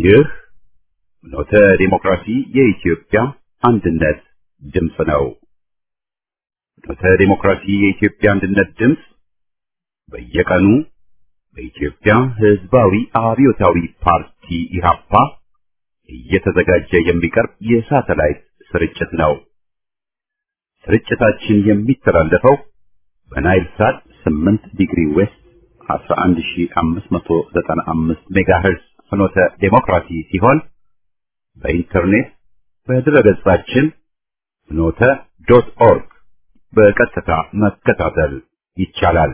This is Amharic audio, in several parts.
ይህ ኖተ ዲሞክራሲ የኢትዮጵያ አንድነት ድምፅ ነው። ኖተ ዲሞክራሲ የኢትዮጵያ አንድነት ድምፅ በየቀኑ በኢትዮጵያ ሕዝባዊ አብዮታዊ ፓርቲ ኢህአፓ እየተዘጋጀ የሚቀርብ የሳተላይት ስርጭት ነው። ስርጭታችን የሚተላለፈው በናይል ሳት 8 ዲግሪ ዌስት 11595 ሜጋሄርዝ ፍኖተ ዴሞክራሲ ሲሆን በኢንተርኔት በድረገጻችን ፍኖተ ዶት ኦርግ በቀጥታ መከታተል ይቻላል።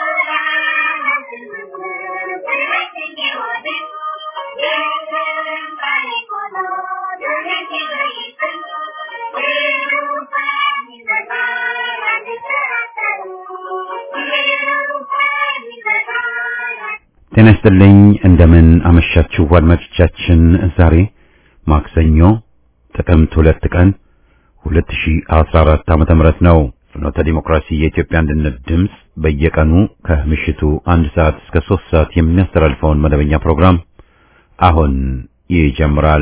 ጤና ይስጥልኝ። እንደምን አመሻችሁ አድማጮቻችን። ዛሬ ማክሰኞ ጥቅምት ሁለት ቀን 2014 ዓመተ ምህረት ነው። ፍኖተ ዲሞክራሲ የኢትዮጵያ አንድነት ድምፅ በየቀኑ ከምሽቱ አንድ ሰዓት እስከ ሶስት ሰዓት የሚያስተላልፈውን መደበኛ ፕሮግራም አሁን ይጀምራል።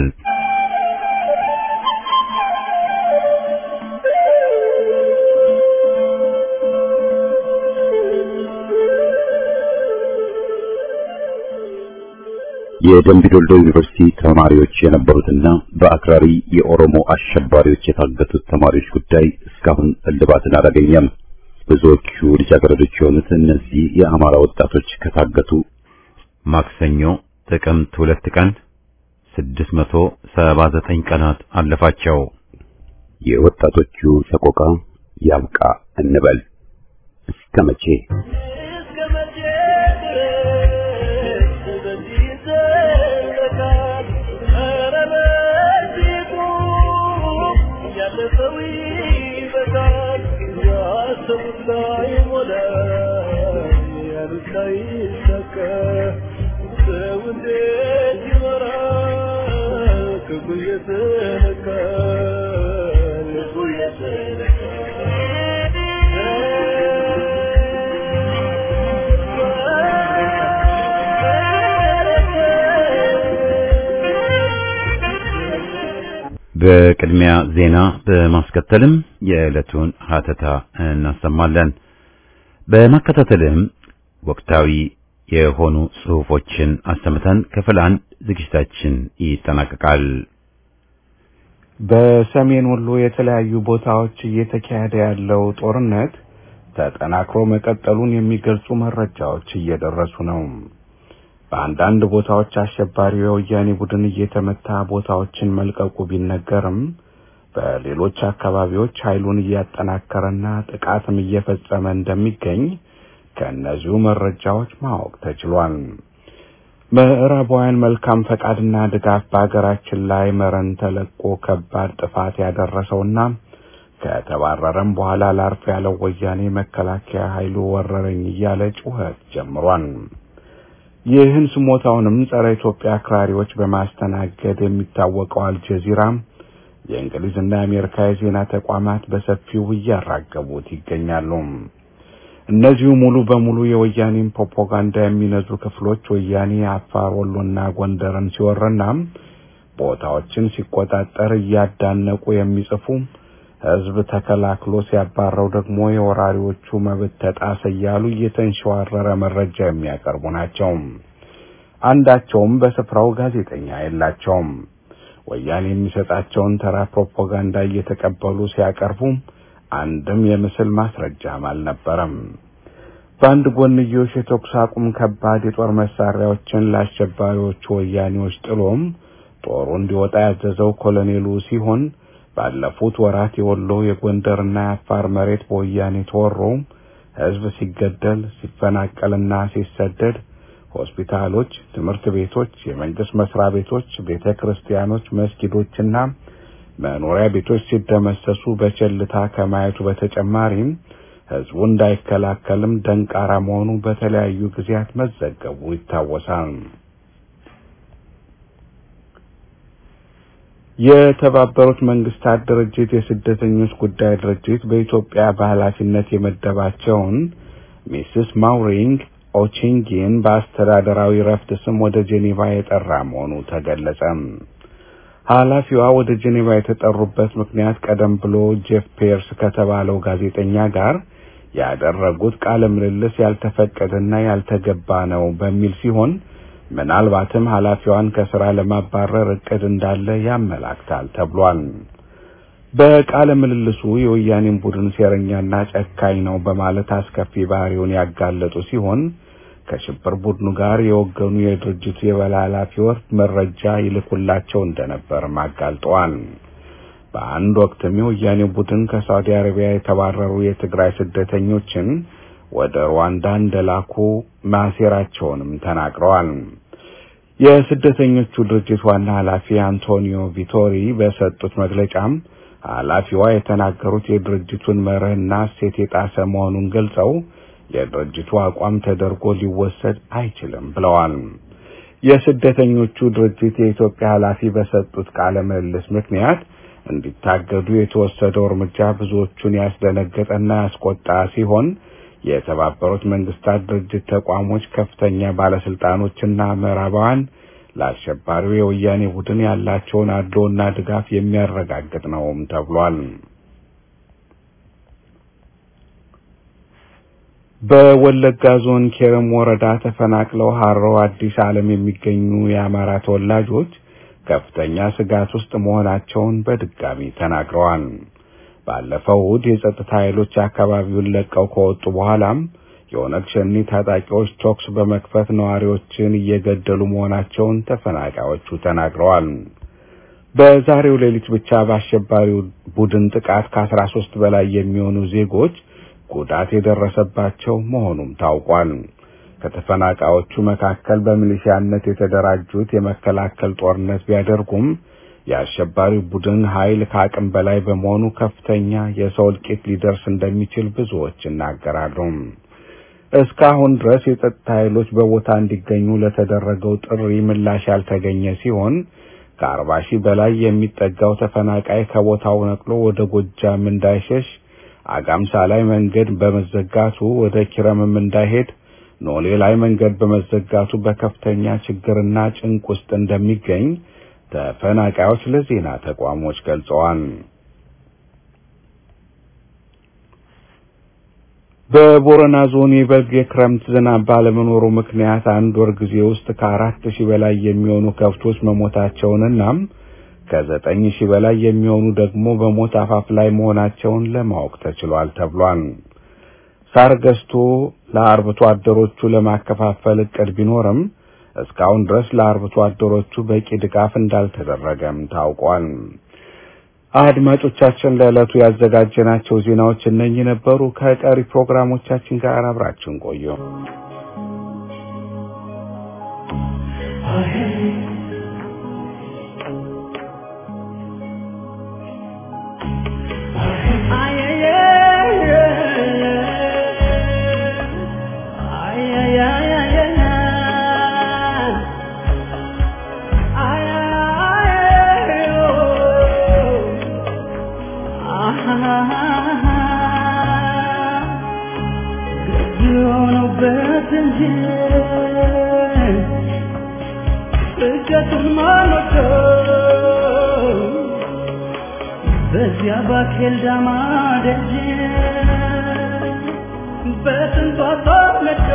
የደምቢ ዶልዶ ዩኒቨርሲቲ ተማሪዎች የነበሩትና በአክራሪ የኦሮሞ አሸባሪዎች የታገቱት ተማሪዎች ጉዳይ እስካሁን እልባትን አላገኘም። ብዙዎቹ ልጃገረዶች የሆኑት እነዚህ የአማራ ወጣቶች ከታገቱ ማክሰኞ ጥቅምት ሁለት ቀን 679 ቀናት አለፋቸው። የወጣቶቹ ሰቆቃ ያብቃ እንበል እስከ መቼ? በቅድሚያ ዜና በማስከተልም የዕለቱን ሀተታ እናሰማለን። በማከታተልም ወቅታዊ የሆኑ ጽሑፎችን አሰምተን ክፍል አንድ ዝግጅታችን ይጠናቀቃል። በሰሜን ወሎ የተለያዩ ቦታዎች እየተካሄደ ያለው ጦርነት ተጠናክሮ መቀጠሉን የሚገልጹ መረጃዎች እየደረሱ ነው። በአንዳንድ ቦታዎች አሸባሪው የወያኔ ቡድን እየተመታ ቦታዎችን መልቀቁ ቢነገርም በሌሎች አካባቢዎች ኃይሉን እያጠናከረና ጥቃትም እየፈጸመ እንደሚገኝ ከእነዚሁ መረጃዎች ማወቅ ተችሏል። ምዕራባውያን መልካም ፈቃድና ድጋፍ በሀገራችን ላይ መረን ተለቆ ከባድ ጥፋት ያደረሰውና ከተባረረም በኋላ ላርፍ ያለው ወያኔ መከላከያ ኃይሉ ወረረኝ እያለ ጩኸት ጀምሯል። ይህን ስሞታውንም ጸረ ኢትዮጵያ አክራሪዎች በማስተናገድ የሚታወቀው አልጀዚራ የእንግሊዝና የአሜሪካ የዜና ተቋማት በሰፊው እያራገቡት ይገኛሉ። እነዚሁ ሙሉ በሙሉ የወያኔን ፕሮፓጋንዳ የሚነዙ ክፍሎች ወያኔ አፋር፣ ወሎና ጎንደርን ሲወርና ቦታዎችን ሲቆጣጠር እያዳነቁ የሚጽፉ ህዝብ ተከላክሎ ሲያባረው ደግሞ የወራሪዎቹ መብት ተጣሰ እያሉ እየተንሸዋረረ መረጃ የሚያቀርቡ ናቸው። አንዳቸውም በስፍራው ጋዜጠኛ የላቸውም። ወያኔ የሚሰጣቸውን ተራ ፕሮፓጋንዳ እየተቀበሉ ሲያቀርቡ አንድም የምስል ማስረጃም አልነበረም። በአንድ ጎንዮሽ የተኩስ አቁም ከባድ የጦር መሳሪያዎችን ለአሸባሪዎቹ ወያኔዎች ጥሎም ጦሩ እንዲወጣ ያዘዘው ኮሎኔሉ ሲሆን ባለፉት ወራት የወሎ የጎንደርና የአፋር መሬት በወያኔ ተወሮ ህዝብ ሲገደል ሲፈናቀልና ሲሰደድ ሆስፒታሎች፣ ትምህርት ቤቶች፣ የመንግስት መስሪያ ቤቶች፣ ቤተ ክርስቲያኖች፣ መስጊዶችና መኖሪያ ቤቶች ሲደመሰሱ በቸልታ ከማየቱ በተጨማሪም ህዝቡ እንዳይከላከልም ደንቃራ መሆኑ በተለያዩ ጊዜያት መዘገቡ ይታወሳል። የተባበሩት መንግስታት ድርጅት የስደተኞች ጉዳይ ድርጅት በኢትዮጵያ በኃላፊነት የመደባቸውን ሚስስ ማውሪንግ ኦቺንጊን በአስተዳደራዊ ረፍት ስም ወደ ጄኔቫ የጠራ መሆኑ ተገለጸ። ኃላፊዋ ወደ ጄኔቫ የተጠሩበት ምክንያት ቀደም ብሎ ጄፍ ፔርስ ከተባለው ጋዜጠኛ ጋር ያደረጉት ቃለ ምልልስ ያልተፈቀደና ያልተገባ ነው በሚል ሲሆን ምናልባትም ኃላፊዋን ከስራ ለማባረር እቅድ እንዳለ ያመላክታል ተብሏል። በቃለ ምልልሱ የወያኔን ቡድን ሴረኛና ጨካኝ ነው በማለት አስከፊ ባህሪውን ያጋለጡ ሲሆን ከሽብር ቡድኑ ጋር የወገኑ የድርጅቱ የበላይ ኃላፊዎች መረጃ ይልኩላቸው እንደነበርም አጋልጠዋል። በአንድ ወቅትም የወያኔ ቡድን ከሳውዲ አረቢያ የተባረሩ የትግራይ ስደተኞችን ወደ ሩዋንዳ እንደላኩ ማሴራቸውንም ተናግረዋል። የስደተኞቹ ድርጅት ዋና ኃላፊ አንቶኒዮ ቪቶሪ በሰጡት መግለጫም ኃላፊዋ የተናገሩት የድርጅቱን መርህና እሴት የጣሰ መሆኑን ገልጸው የድርጅቱ አቋም ተደርጎ ሊወሰድ አይችልም ብለዋል። የስደተኞቹ ድርጅት የኢትዮጵያ ኃላፊ በሰጡት ቃለ ምልልስ ምክንያት እንዲታገዱ የተወሰደው እርምጃ ብዙዎቹን ያስደነገጠና ያስቆጣ ሲሆን የተባበሩት መንግስታት ድርጅት ተቋሞች ከፍተኛ ባለስልጣኖችና ምዕራባውያን ለአሸባሪው የወያኔ ቡድን ያላቸውን አድሎና ድጋፍ የሚያረጋግጥ ነውም ተብሏል። በወለጋ ዞን ኬረም ወረዳ ተፈናቅለው ሀሮ አዲስ ዓለም የሚገኙ የአማራ ተወላጆች ከፍተኛ ስጋት ውስጥ መሆናቸውን በድጋሚ ተናግረዋል። ባለፈው እሁድ የጸጥታ ኃይሎች አካባቢውን ለቀው ከወጡ በኋላም የኦነግ ሸኒ ታጣቂዎች ተኩስ በመክፈት ነዋሪዎችን እየገደሉ መሆናቸውን ተፈናቃዮቹ ተናግረዋል። በዛሬው ሌሊት ብቻ በአሸባሪው ቡድን ጥቃት ከአስራ ሶስት በላይ የሚሆኑ ዜጎች ጉዳት የደረሰባቸው መሆኑም ታውቋል። ከተፈናቃዮቹ መካከል በሚሊሺያነት የተደራጁት የመከላከል ጦርነት ቢያደርጉም የአሸባሪው ቡድን ኃይል ከአቅም በላይ በመሆኑ ከፍተኛ የሰው እልቂት ሊደርስ እንደሚችል ብዙዎች ይናገራሉ። እስካሁን ድረስ የጸጥታ ኃይሎች በቦታ እንዲገኙ ለተደረገው ጥሪ ምላሽ ያልተገኘ ሲሆን ከአርባ ሺህ በላይ የሚጠጋው ተፈናቃይ ከቦታው ነቅሎ ወደ ጎጃም እንዳይሸሽ፣ አጋምሳ ላይ መንገድ በመዘጋቱ ወደ ኪረምም እንዳይሄድ፣ ኖሌ ላይ መንገድ በመዘጋቱ በከፍተኛ ችግርና ጭንቅ ውስጥ እንደሚገኝ ተፈናቃዮች ለዜና ተቋሞች ገልጸዋል። በቦረና ዞን የበልግ የክረምት ዝናብ ባለመኖሩ ምክንያት አንድ ወር ጊዜ ውስጥ ከአራት ሺህ በላይ የሚሆኑ ከብቶች መሞታቸውንና ከዘጠኝ ሺህ በላይ የሚሆኑ ደግሞ በሞት አፋፍ ላይ መሆናቸውን ለማወቅ ተችሏል ተብሏል። ሳር ገዝቶ ለአርብቶ አደሮቹ ለማከፋፈል እቅድ ቢኖርም እስካሁን ድረስ ለአርብቶ አደሮቹ በቂ ድጋፍ እንዳልተደረገም ታውቋል። አድማጮቻችን ለዕለቱ ያዘጋጀናቸው ዜናዎች እነኚህ ነበሩ። ከቀሪ ፕሮግራሞቻችን ጋር አብራችን ቆዩ። በዚያ ባኬል ዳማ ደጅ በስንቷ ተወለዶ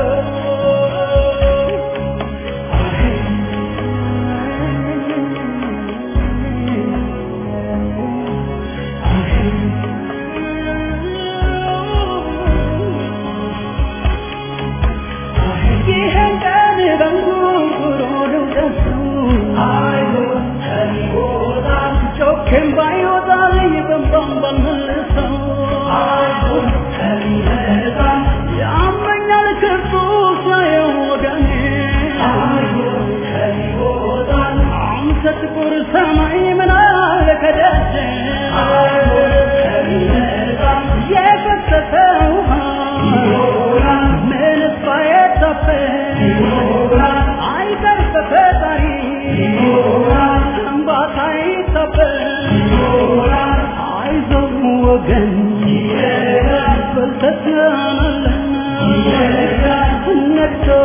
ይህን ቀን በንጉሮ ደውደሱ አይሆን ከሚወጣ ጮኬም ባይወጣልኝ በንባም ባልመልሰው አይሆን ከሚመጣ ያመኛል ክርቱ ሳየው ወገኔ አይሆን ከሚወጣ አንተ ጥቁር ሰማይ ምን አለ ከደጀ አይሆን ከሚመጣ የፈሰሰ ውሃ ይሆናል ምንስ ባይታፈስ ይሆናል አይቀር በፈጣሪ ይሆናል እንባታ ይታበስ ይሆናል አይዞህ ወገን ይሄዳል በልተናልና ይሄዳል ነግቶ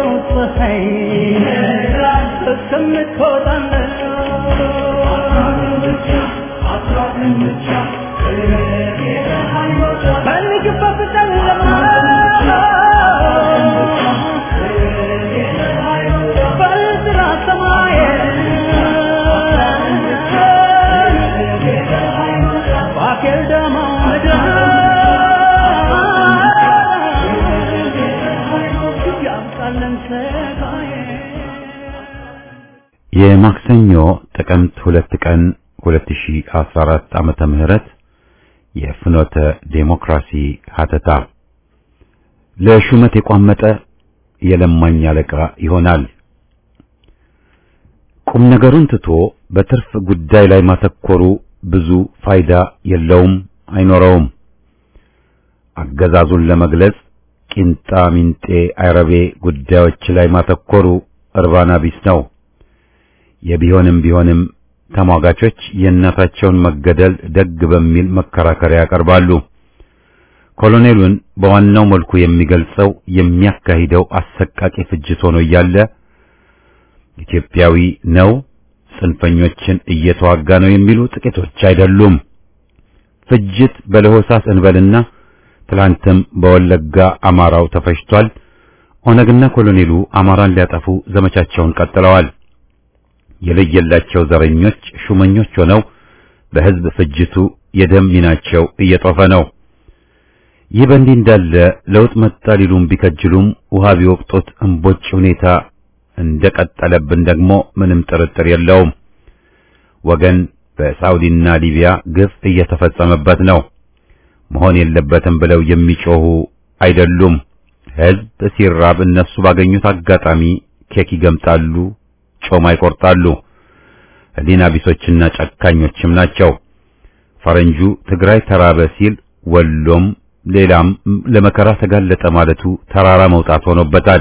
አይ እስከምትወጣለት ፈልግበት ጨለማ በጥራ ሰማይ ባኬል ደማ ምድር ያምጣለን ሰማይ የማክሰኞ ጥቅምት ሁለት ቀን 2014 ዓመተ ምህረት የፍኖተ ዴሞክራሲ ሀተታ ለሹመት የቋመጠ የለማኝ አለቃ ይሆናል። ቁም ነገሩን ትቶ በትርፍ ጉዳይ ላይ ማተኮሩ ብዙ ፋይዳ የለውም፣ አይኖረውም። አገዛዙን ለመግለጽ ቂንጣ ሚንጤ አይረቤ ጉዳዮች ላይ ማተኮሩ እርባና ቢስ ነው። የቢሆንም ቢሆንም ተሟጋቾች የእናታቸውን መገደል ደግ በሚል መከራከሪያ ያቀርባሉ። ኮሎኔሉን በዋናው መልኩ የሚገልጸው የሚያካሂደው አሰቃቂ ፍጅት ሆኖ እያለ ኢትዮጵያዊ ነው፣ ጽንፈኞችን እየተዋጋ ነው የሚሉ ጥቂቶች አይደሉም። ፍጅት በለሆሳስ እንበልና ትላንትም በወለጋ አማራው ተፈጅቷል። ኦነግና ኮሎኔሉ አማራን ሊያጠፉ ዘመቻቸውን ቀጥለዋል። የለየላቸው ዘረኞች ሹመኞች ሆነው በሕዝብ ፍጅቱ የደም ሚናቸው እየጦፈ ነው። ይህ በእንዲህ እንዳለ ለውጥ መጣ ሊሉም ቢከጅሉም ውሃ ቢወቅጡት እምቦጭ ሁኔታ እንደቀጠለብን ደግሞ ምንም ጥርጥር የለውም። ወገን በሳውዲና ሊቢያ ግፍ እየተፈጸመበት ነው። መሆን የለበትም ብለው የሚጮሁ አይደሉም። ሕዝብ ሲራብ እነሱ ባገኙት አጋጣሚ ኬክ ይገምጣሉ፣ ጮማ ይቆርጣሉ። ሕሊና ቢሶችና ጨካኞችም ናቸው። ፈረንጁ ትግራይ ተራበ ሲል ወሎም ሌላም ለመከራ ተጋለጠ ማለቱ ተራራ መውጣት ሆኖበታል።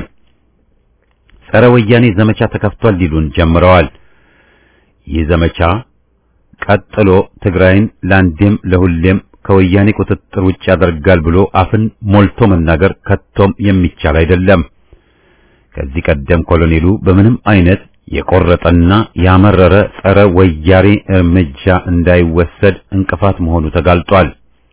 ጸረ ወያኔ ዘመቻ ተከፍቷል ሊሉን ጀምረዋል። ይህ ዘመቻ ቀጥሎ ትግራይን ለአንዴም ለሁሌም ከወያኔ ቁጥጥር ውጭ ያደርጋል ብሎ አፍን ሞልቶ መናገር ከቶም የሚቻል አይደለም። ከዚህ ቀደም ኮሎኔሉ በምንም አይነት የቆረጠና ያመረረ ጸረ ወያኔ እርምጃ እንዳይወሰድ እንቅፋት መሆኑ ተጋልጧል።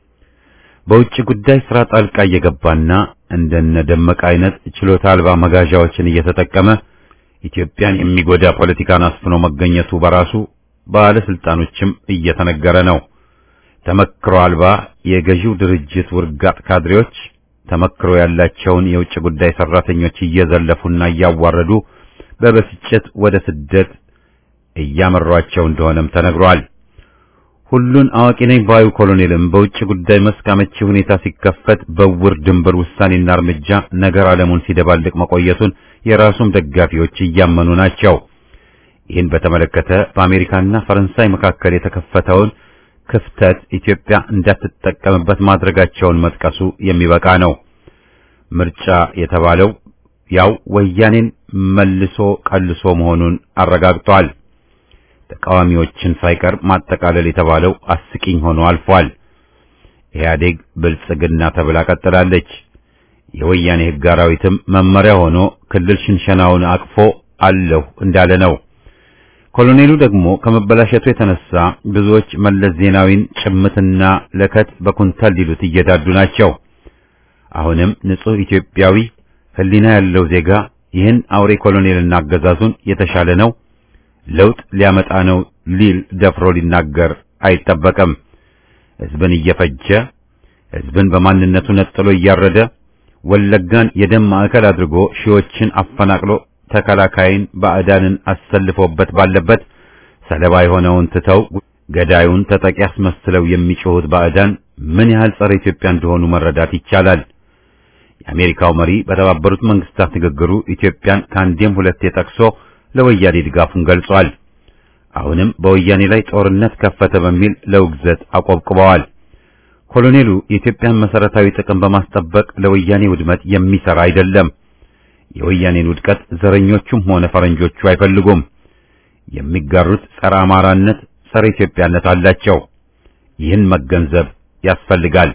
በውጭ ጉዳይ ስራ ጣልቃ እየገባና እንደነ ደመቀ አይነት ችሎታ አልባ መጋዣዎችን እየተጠቀመ ኢትዮጵያን የሚጎዳ ፖለቲካን አስፍኖ መገኘቱ በራሱ ባለስልጣኖችም እየተነገረ ነው። ተመክሮ አልባ የገዢው ድርጅት ውርጋጥ ካድሬዎች ተመክሮ ያላቸውን የውጭ ጉዳይ ሰራተኞች እየዘለፉና እያዋረዱ በብስጭት ወደ ስደት እያመሯቸው እንደሆነም ተነግሯል። ሁሉን አዋቂ ነኝ ባዩ ኮሎኔልም በውጭ ጉዳይ መስክ አመቺ ሁኔታ ሲከፈት በውር ድንበር ውሳኔና እርምጃ ነገር ዓለሙን ሲደባልቅ መቆየቱን የራሱም ደጋፊዎች እያመኑ ናቸው። ይህን በተመለከተ በአሜሪካና ፈረንሳይ መካከል የተከፈተውን ክፍተት ኢትዮጵያ እንዳትጠቀምበት ማድረጋቸውን መጥቀሱ የሚበቃ ነው። ምርጫ የተባለው ያው ወያኔን መልሶ ቀልሶ መሆኑን አረጋግጧል። ተቃዋሚዎችን ሳይቀር ማጠቃለል የተባለው አስቂኝ ሆኖ አልፏል። ኢህአዴግ ብልጽግና ተብላ ቀጥላለች። የወያኔ ሕግ አራዊትም መመሪያ ሆኖ ክልል ሽንሸናውን አቅፎ አለሁ እንዳለ ነው። ኮሎኔሉ ደግሞ ከመበላሸቱ የተነሳ ብዙዎች መለስ ዜናዊን ጭምትና ለከት በኩንታል ሊሉት እየዳዱ ናቸው። አሁንም ንጹሕ ኢትዮጵያዊ ሕሊና ያለው ዜጋ ይህን አውሬ ኮሎኔልና አገዛዙን የተሻለ ነው ለውጥ ሊያመጣ ነው ሊል ደፍሮ ሊናገር አይጠበቅም። ሕዝብን እየፈጀ ሕዝብን በማንነቱ ነጥሎ እያረደ ወለጋን የደም ማዕከል አድርጎ ሺዎችን አፈናቅሎ ተከላካይን ባዕዳንን አሰልፎበት ባለበት ሰለባ የሆነውን ትተው ገዳዩን ተጠቂ አስመስለው የሚጮሁት ባዕዳን ምን ያህል ጸረ ኢትዮጵያ እንደሆኑ መረዳት ይቻላል። የአሜሪካው መሪ በተባበሩት መንግስታት ንግግሩ ኢትዮጵያን ከአንዴም ሁለቴ ጠቅሶ ለወያኔ ድጋፉን ገልጿል። አሁንም በወያኔ ላይ ጦርነት ከፈተ በሚል ለውግዘት አቆብቁበዋል። ኮሎኔሉ የኢትዮጵያን መሰረታዊ ጥቅም በማስጠበቅ ለወያኔ ውድመት የሚሰራ አይደለም። የወያኔን ውድቀት ዘረኞቹም ሆነ ፈረንጆቹ አይፈልጉም። የሚጋሩት ጸረ አማራነት፣ ጸረ ኢትዮጵያነት አላቸው። ይህን መገንዘብ ያስፈልጋል።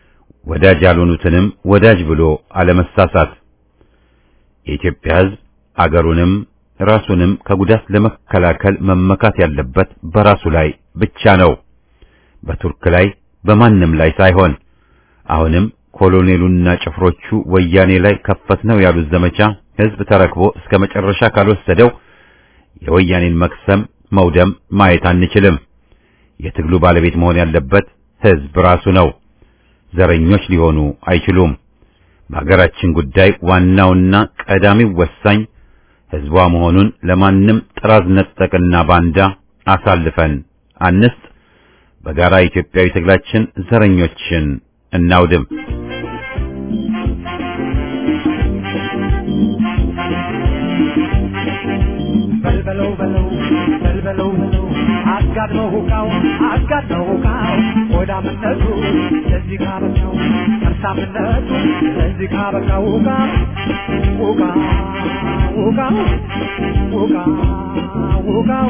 ወዳጅ ያልሆኑትንም ወዳጅ ብሎ አለመሳሳት። የኢትዮጵያ ሕዝብ አገሩንም ራሱንም ከጉዳት ለመከላከል መመካት ያለበት በራሱ ላይ ብቻ ነው። በቱርክ ላይ በማንም ላይ ሳይሆን አሁንም ኮሎኔሉና ጭፍሮቹ ወያኔ ላይ ከፈት ነው ያሉት ዘመቻ ህዝብ ተረክቦ እስከ መጨረሻ ካልወሰደው የወያኔን መክሰም መውደም ማየት አንችልም። የትግሉ ባለቤት መሆን ያለበት ህዝብ ራሱ ነው። ዘረኞች ሊሆኑ አይችሉም። በሀገራችን ጉዳይ ዋናውና ቀዳሚው ወሳኝ ህዝቧ መሆኑን ለማንም ጥራዝ ነጠቅና ባንዳ አሳልፈን አንስጥ። በጋራ ኢትዮጵያዊ ትግላችን ዘረኞችን እናውድም። በልበለው በለው በልበለው በለው አጋድመው ሁቃው አጋድመው ሁቃው ሆዳምነቱ ለዚህ ካበቃው ከርሳምነቱ ለዚህ ካበቃው ሁቃ ሁቃ ሁቃ ሁቃ ሁቃው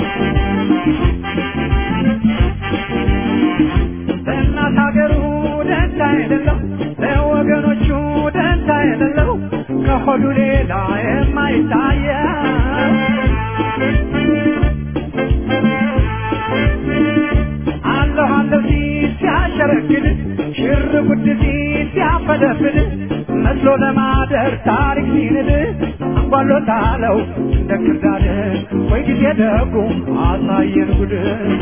ለእናት ሀገሩ ደንታ የሌለው ለወገኖቹ ደንታ የሌለው ከሆዱ ሌላ የማይታየው አለሁ አለሁ ሲል ሲያሸረግድ ሽር ጉድ ሲል ሲያፈደፍድ መስሎ ለማደር ታሪክ ሲንድ አንጓሎታለው እንደ ክርዳድ ወይ ጊዜ ደጉ አሳየን ጉድ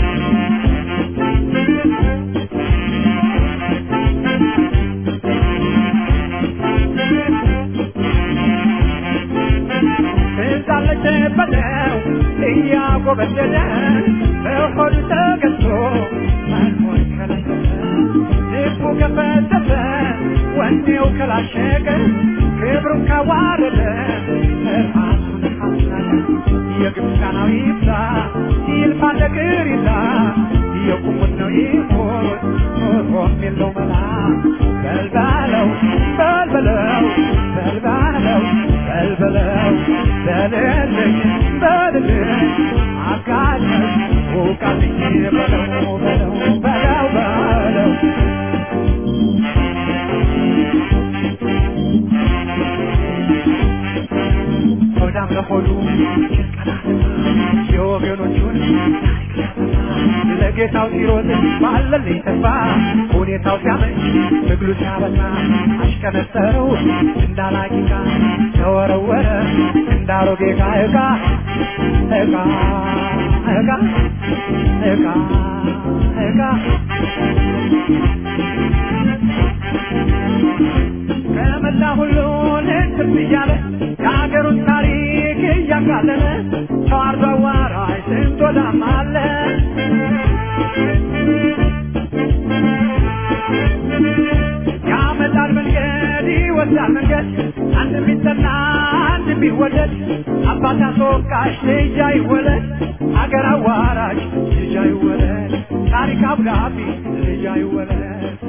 ትዛለች በለው እያጎበደደ በሆዱ ተገዝቶ መኖር ከለከለ ልቡ ከፈተተ ወኔው ከላሸቀ ክብሩን ካዋረደ ራሱን ካስናቀ የግብፃናው ይብዛ ይልፋ ነገር ይዛ የቁሙት ነው ይሞት ኖሮም የለው መላ በልባለው በልበለው በልባለው በልበለው በልልኝ በልልኝ አጋለኝ ውቃልኝ በለው በለው በለው በለው ሆዳም ለሆዱ የወገኖቹን ለጌታው ሲሮጥ ባለልኝ ተስፋ ሁኔታው ሲያመች ትግሉ ሲያበዛ አሽከነጠረው እንዳላቂቃ ተወረወረ እንዳሮጌ ዕቃ ዕቃ ዕቃ ዕቃ ዕቃ ዕቃ ከመላ ሁሉን ህትም እያለ የሀገሩን ታሪክ እያቃለለ ተዋርዶ አዋራጅ ስንት ወዳም አለ ያመጣል መንገድ ይወስዳል መንገድ አንድ ቢጠና አንድ ቢወደድ አባት አስወቃሽ ልጅ አይወለድ አገር አዋራጅ ልጅ አይወለድ ታሪክ አብዳቢ ልጅ አይወለድ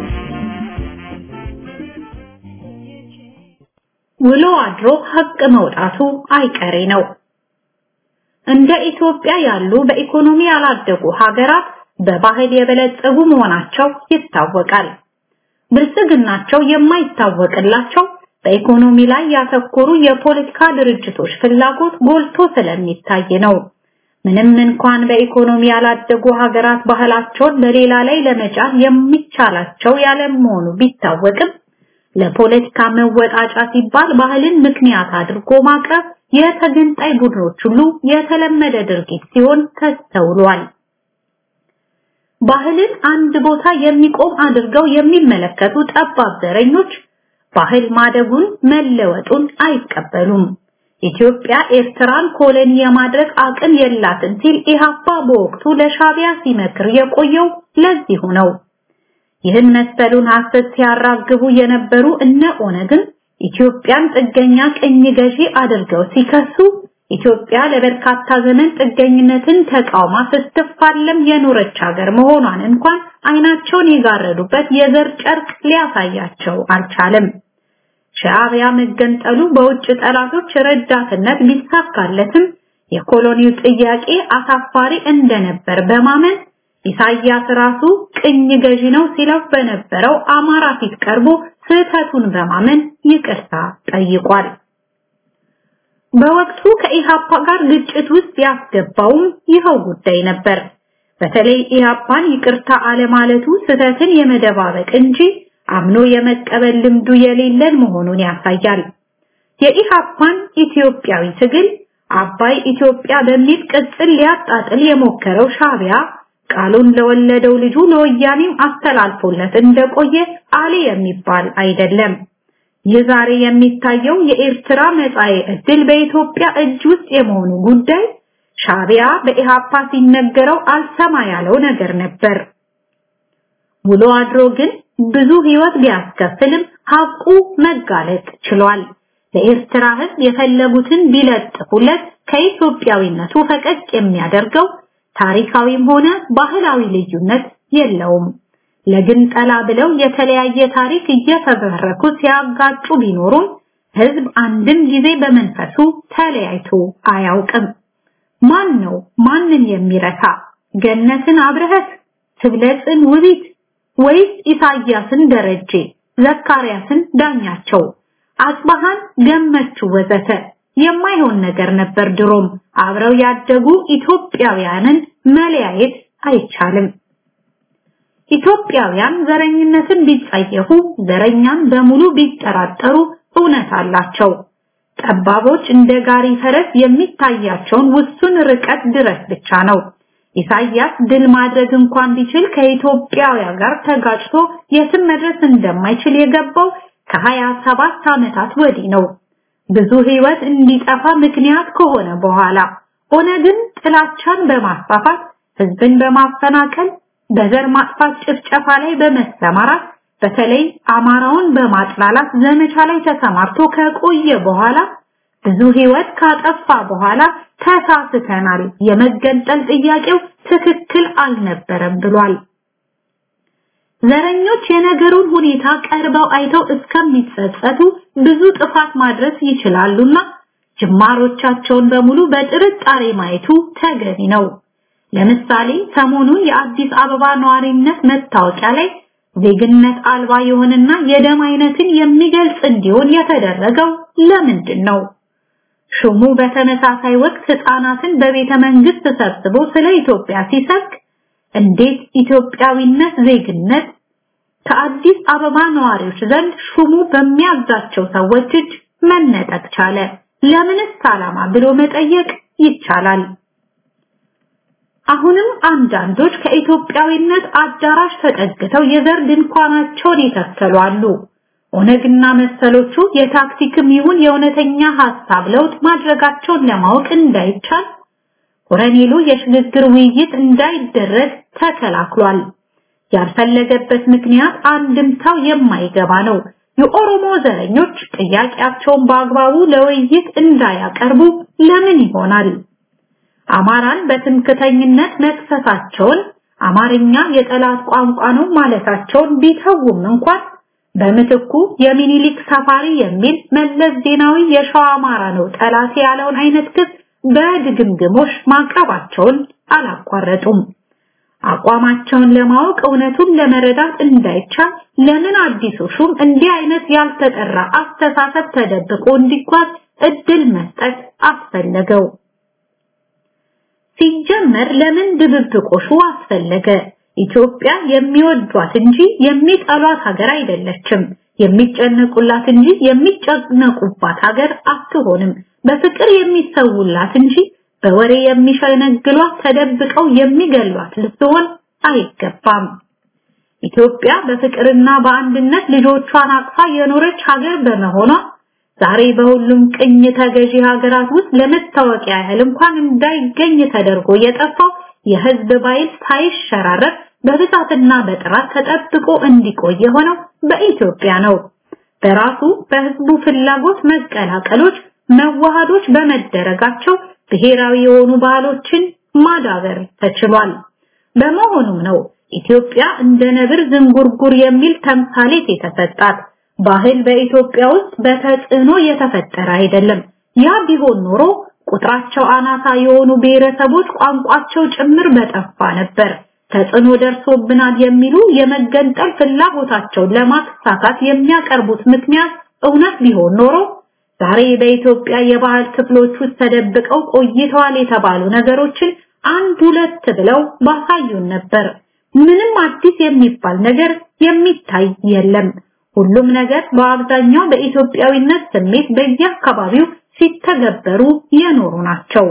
ውሎ አድሮ ሀቅ መውጣቱ አይቀሬ ነው። እንደ ኢትዮጵያ ያሉ በኢኮኖሚ ያላደጉ ሀገራት በባህል የበለጸጉ መሆናቸው ይታወቃል። ብልጽግናቸው የማይታወቅላቸው በኢኮኖሚ ላይ ያተኮሩ የፖለቲካ ድርጅቶች ፍላጎት ጎልቶ ስለሚታይ ነው። ምንም እንኳን በኢኮኖሚ ያላደጉ ሀገራት ባህላቸውን በሌላ ላይ ለመጫን የሚቻላቸው ያለመሆኑ ቢታወቅም ለፖለቲካ መወጣጫ ሲባል ባህልን ምክንያት አድርጎ ማቅረብ የተገንጣይ ቡድኖች ሁሉ የተለመደ ድርጊት ሲሆን ተስተውሏል። ባህልን አንድ ቦታ የሚቆም አድርገው የሚመለከቱ ጠባብ ዘረኞች ባህል ማደጉን መለወጡን አይቀበሉም። ኢትዮጵያ ኤርትራን ኮሎኒ የማድረግ አቅም የላትም ሲል ኢህአፓ በወቅቱ ለሻቢያ ሲመክር የቆየው ለዚሁ ነው። ይህን መሰሉን ሐሰት ሲያራግቡ የነበሩ እነ ኦነግን ኢትዮጵያን ጥገኛ ቅኝ ገዢ አድርገው ሲከሱ ኢትዮጵያ ለበርካታ ዘመን ጥገኝነትን ተቃውማ ስትፋለም የኖረች ሀገር መሆኗን እንኳን አይናቸውን የጋረዱበት የዘር ጨርቅ ሊያሳያቸው አልቻለም። ሻዕቢያ መገንጠሉ በውጭ ጠላቶች ረዳትነት ቢሳካለትም የኮሎኒው ጥያቄ አሳፋሪ እንደነበር በማመን ኢሳያስ ራሱ ቅኝ ገዢ ነው ሲለው በነበረው አማራ ፊት ቀርቦ ስህተቱን በማመን ይቅርታ ጠይቋል። በወቅቱ ከኢሃፓ ጋር ግጭት ውስጥ ያስገባውም ይኸው ጉዳይ ነበር። በተለይ ኢሃፓን ይቅርታ አለማለቱ ስህተትን የመደባበቅ እንጂ አምኖ የመቀበል ልምዱ የሌለን መሆኑን ያሳያል። የኢሃፓን ኢትዮጵያዊ ትግል አባይ ኢትዮጵያ በሚል ቅጽል ሊያጣጥል የሞከረው ሻቢያ ቃሉን ለወለደው ልጁ ለወያኔም አስተላልፎለት እንደቆየ አሊ የሚባል አይደለም። ይህ ዛሬ የሚታየው የኤርትራ መጻኤ ዕድል በኢትዮጵያ እጅ ውስጥ የመሆኑ ጉዳይ ሻቢያ በኢሃፓ ሲነገረው አልሰማ ያለው ነገር ነበር። ውሎ አድሮ ግን ብዙ ህይወት ቢያስከፍልም ሀቁ መጋለጥ ችሏል። ለኤርትራ ህዝብ የፈለጉትን ቢለጥፉለት ከኢትዮጵያዊነቱ ፈቀቅ የሚያደርገው ታሪካዊም ሆነ ባህላዊ ልዩነት የለውም። ለግንጠላ ብለው የተለያየ ታሪክ እየፈበረኩ ሲያጋጩ ቢኖሩም ህዝብ አንድም ጊዜ በመንፈሱ ተለያይቶ አያውቅም። ማን ነው ማንን የሚረታ? ገነትን አብረህት፣ ትብለጽን ውቢት ወይስ ኢሳያስን ደረጀ፣ ዘካርያስን ዳኛቸው፣ አጽባሃን ገመቹ ወዘተ የማይሆን ነገር ነበር። ድሮም አብረው ያደጉ ኢትዮጵያውያንን መለያየት አይቻልም። ኢትዮጵያውያን ዘረኝነትን ቢጸየፉ ዘረኛን በሙሉ ቢጠራጠሩ እውነት አላቸው። ጠባቦች እንደ ጋሪ ፈረስ የሚታያቸውን ውሱን ርቀት ድረስ ብቻ ነው። ኢሳያስ ድል ማድረግ እንኳን ቢችል ከኢትዮጵያውያን ጋር ተጋጭቶ የትም መድረስ እንደማይችል የገባው ከሀያ ሰባት ዓመታት ወዲህ ነው። ብዙ ህይወት እንዲጠፋ ምክንያት ከሆነ በኋላ ኦነግን ጥላቻን በማስፋፋት ህዝብን በማፈናቀል በዘር ማጥፋት ጭፍጨፋ ላይ በመሰማራት በተለይ አማራውን በማጥላላት ዘመቻ ላይ ተሰማርቶ ከቆየ በኋላ ብዙ ህይወት ካጠፋ በኋላ ተሳስተናል፣ የመገንጠል ጥያቄው ትክክል አልነበረም ብሏል። ዘረኞች የነገሩን ሁኔታ ቀርበው አይተው እስከሚጸጸቱ ብዙ ጥፋት ማድረስ ይችላሉና ጅማሮቻቸውን በሙሉ በጥርጣሬ ማየቱ ተገቢ ነው። ለምሳሌ ሰሞኑን የአዲስ አበባ ነዋሪነት መታወቂያ ላይ ዜግነት አልባ የሆነና የደም አይነትን የሚገልጽ እንዲሆን የተደረገው ለምንድን ነው? ሹሙ በተመሳሳይ ወቅት ህፃናትን በቤተ መንግስት ሰብስቦ ስለ ኢትዮጵያ ሲሰብክ እንዴት ኢትዮጵያዊነት ዜግነት ከአዲስ አበባ ነዋሪዎች ዘንድ ሹሙ በሚያዛቸው ሰዎች እጅ መነጠቅ ቻለ? ለምንስ ዓላማ ብሎ መጠየቅ ይቻላል። አሁንም አንዳንዶች ከኢትዮጵያዊነት አዳራሽ ተጠግተው የዘር ድንኳናቸውን ይተከሉ አሉ። ኦነግና መሰሎቹ የታክቲክም ይሁን የእውነተኛ ሐሳብ ለውጥ ማድረጋቸውን ለማወቅ እንዳይቻል ኮረኔሉ የሽግግር ውይይት እንዳይደረግ ተከላክሏል። ያልፈለገበት ምክንያት አንድምታው የማይገባ ነው። የኦሮሞ ዘረኞች ጥያቄያቸውን በአግባቡ ለውይይት እንዳያቀርቡ ለምን ይሆናል? አማራን በትምክተኝነት መክሰሳቸውን አማርኛ የጠላት ቋንቋ ነው ማለታቸውን ቢተውም እንኳን በምትኩ የሚኒሊክ ሰፋሪ የሚል መለስ ዜናዊ የሸዋ አማራ ነው ጠላት ያለውን አይነት ክስ በድግምግሞሽ ማቅረባቸውን አላቋረጡም። አቋማቸውን ለማወቅ እውነቱን ለመረዳት እንዳይቻል ለምን አዲሱ ሹም እንዲህ አይነት ያልተጠራ አስተሳሰብ ተደብቆ እንዲጓዝ እድል መስጠት አስፈለገው? ሲጀመር ለምን ድብብቆሹ አስፈለገ? ኢትዮጵያ የሚወዷት እንጂ የሚጠሏት ሀገር አይደለችም። የሚጨነቁላት እንጂ የሚጨነቁባት ሀገር አትሆንም። በፍቅር የሚሰውላት እንጂ በወሬ የሚሸነግሏት ተደብቀው የሚገሏት ልትሆን አይገባም። ኢትዮጵያ በፍቅርና በአንድነት ልጆቿን አቅፋ የኖረች ሀገር በመሆኗ ዛሬ በሁሉም ቅኝ ተገዢ ሀገራት ውስጥ ለመታወቂያ ያህል እንኳን እንዳይገኝ ተደርጎ የጠፋው የህዝብ ባይል ሳይሸራረፍ በብዛትና በጥራት ተጠብቆ እንዲቆይ የሆነው በኢትዮጵያ ነው። በራሱ በህዝቡ ፍላጎት መቀላቀሎች፣ መዋሃዶች በመደረጋቸው ብሔራዊ የሆኑ ባህሎችን ማዳበር ተችሏል። በመሆኑም ነው ኢትዮጵያ እንደ ነብር ዝንጉርጉር የሚል ተምሳሌት የተሰጣት። ባህል በኢትዮጵያ ውስጥ በተጽዕኖ የተፈጠረ አይደለም። ያ ቢሆን ኖሮ ቁጥራቸው አናሳ የሆኑ ብሔረሰቦች ቋንቋቸው ጭምር በጠፋ ነበር። ተጽዕኖ ደርሶብናል የሚሉ የመገንጠል ፍላጎታቸውን ለማሳካት የሚያቀርቡት ምክንያት እውነት ቢሆን ኖሮ ዛሬ በኢትዮጵያ የባህል ክፍሎች ውስጥ ተደብቀው ቆይተዋል የተባሉ ነገሮችን አንድ ሁለት ብለው ባሳዩን ነበር። ምንም አዲስ የሚባል ነገር የሚታይ የለም። ሁሉም ነገር በአብዛኛው በኢትዮጵያዊነት ስሜት በየአካባቢው ሲተገበሩ የኖሩ ናቸው።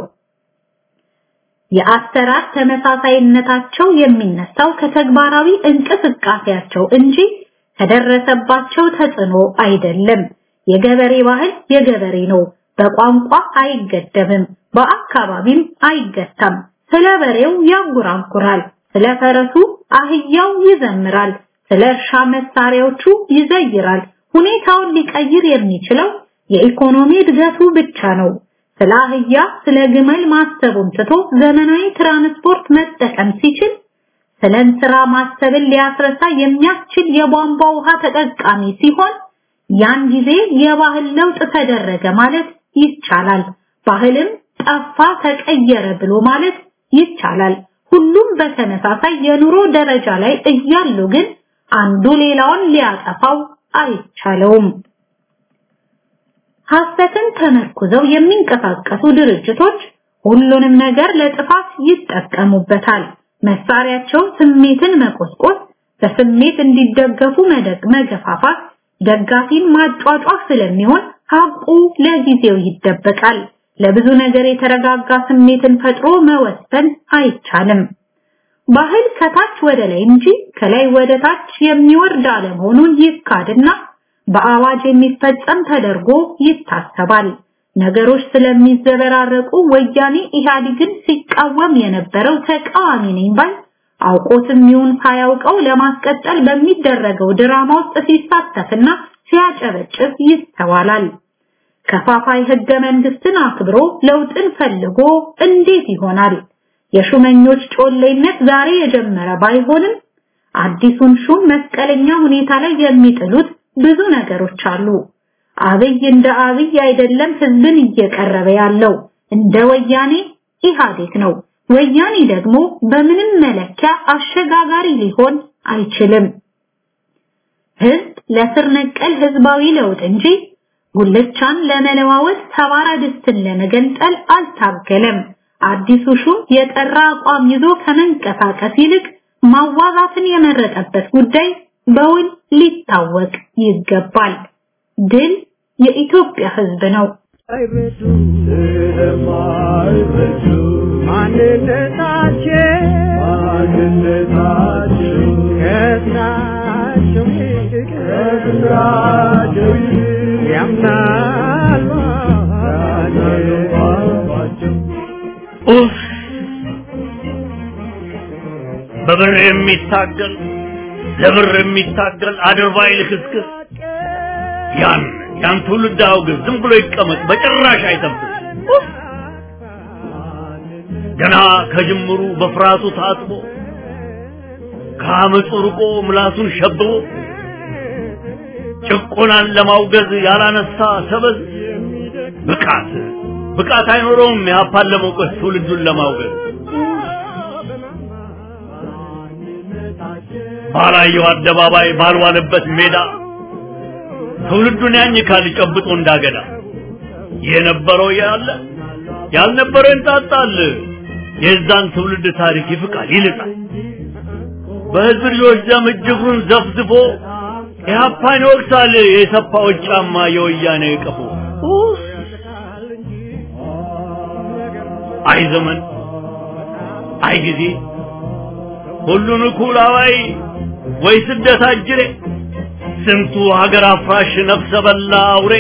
የአሰራር ተመሳሳይነታቸው የሚነሳው ከተግባራዊ እንቅስቃሴያቸው እንጂ ከደረሰባቸው ተጽዕኖ አይደለም። የገበሬ ባህል የገበሬ ነው። በቋንቋ አይገደብም፣ በአካባቢም አይገታም። ስለ በሬው ያንጎራጉራል፣ ስለ ፈረሱ አህያው ይዘምራል፣ ስለ እርሻ መሳሪያዎቹ ይዘይራል። ሁኔታውን ሊቀይር የሚችለው የኢኮኖሚ እድገቱ ብቻ ነው። ስለ አህያ ስለ ግመል ማሰቡን ትቶ ዘመናዊ ትራንስፖርት መጠቀም ሲችል ስለ እንስራ ማሰብን ሊያስረሳ የሚያስችል የቧንቧ ውሃ ተጠቃሚ ሲሆን ያን ጊዜ የባህል ለውጥ ተደረገ ማለት ይቻላል። ባህልም ጠፋ ተቀየረ ብሎ ማለት ይቻላል። ሁሉም በተመሳሳይ የኑሮ ደረጃ ላይ እያሉ ግን አንዱ ሌላውን ሊያጠፋው አይቻለውም። ሐሰትን ተመርኩዘው የሚንቀሳቀሱ ድርጅቶች ሁሉንም ነገር ለጥፋት ይጠቀሙበታል። መሳሪያቸው ስሜትን መቆስቆስ፣ በስሜት እንዲደገፉ መደግ መገፋፋት፣ ደጋፊን ማጫጫፍ ስለሚሆን ሀቁ ለጊዜው ይደበቃል። ለብዙ ነገር የተረጋጋ ስሜትን ፈጥሮ መወሰን አይቻልም። ባህል ከታች ወደ ላይ እንጂ ከላይ ወደ ታች የሚወርድ አለመሆኑን ይካድና በአዋጅ የሚፈጸም ተደርጎ ይታሰባል። ነገሮች ስለሚዘበራረቁ ወያኔ ኢህአዴግን ሲቃወም የነበረው ተቃዋሚ ነኝ ባይ አውቆትም ይሁን ሳያውቀው ለማስቀጠል በሚደረገው ድራማ ውስጥ ሲሳተፍና ሲያጨበጭብ ይስተዋላል። ከፋፋይ ህገ መንግስትን አክብሮ ለውጥን ፈልጎ እንዴት ይሆናል? የሹመኞች ጮሌነት ዛሬ የጀመረ ባይሆንም አዲሱን ሹም መስቀለኛ ሁኔታ ላይ የሚጥሉት ብዙ ነገሮች አሉ። አብይ እንደ አብይ አይደለም ህዝብን እየቀረበ ያለው እንደ ወያኔ ኢህአዴግ ነው። ወያኔ ደግሞ በምንም መለኪያ አሸጋጋሪ ሊሆን አይችልም። ህዝብ ለስር ነቀል ህዝባዊ ለውጥ እንጂ ጉልቻን ለመለዋወጥ ሰባራ ድስትን ለመገንጠል አልታገለም። አዲሱ ሹም የጠራ አቋም ይዞ ከመንቀሳቀስ ይልቅ ማዋዛትን የመረጠበት ጉዳይ በውል ሊታወቅ ይገባል። ድል የኢትዮጵያ ህዝብ ነው። አይረዱ ስለማይረዱ ማንነታቸው ማንነታቸው ከስራቸው ይልቅ ከስራቸው ይልቅ ያምናሉ ባቸው ኡፍ! በብር የሚታገል ለብር የሚታገል አድርባይ ልክስክስ ያን ያን ትውልድ አውግዝ፣ ዝም ብሎ ይቀመጥ፣ በጭራሽ አይጠብቅ። ኡፍ! ገና ከጅምሩ በፍርሃቱ ታጥቦ ከአመፁ ርቆ ምላሱን ሸብቦ ጭቆናን ለማውገዝ ያላነሳ ሰበዝ ብቃት ብቃት አይኖረውም ያፓን ለመውቀስ ትውልዱን ለማውገዝ ባላየው አደባባይ ባልዋለበት ሜዳ ትውልዱን ያኝካል ጨብጦ እንዳገዳ የነበረው ያለ ያልነበረው ይንጣጣል የዛን ትውልድ ታሪክ ይፍቃል ይልጣል በህዝብ ልጆች ደም እጅጉን ዘፍዝፎ ኢህአፓን ይወቅሳል የሰፋዎች ጫማ የወያኔ ቀፎ ኡፍ! አይ ዘመን አይ ጊዜ ሁሉን እኩል አዋይ ወይ ስደት አጅሬ ስንቱ ሀገር አፍራሽ ነፍሰ በላ አውሬ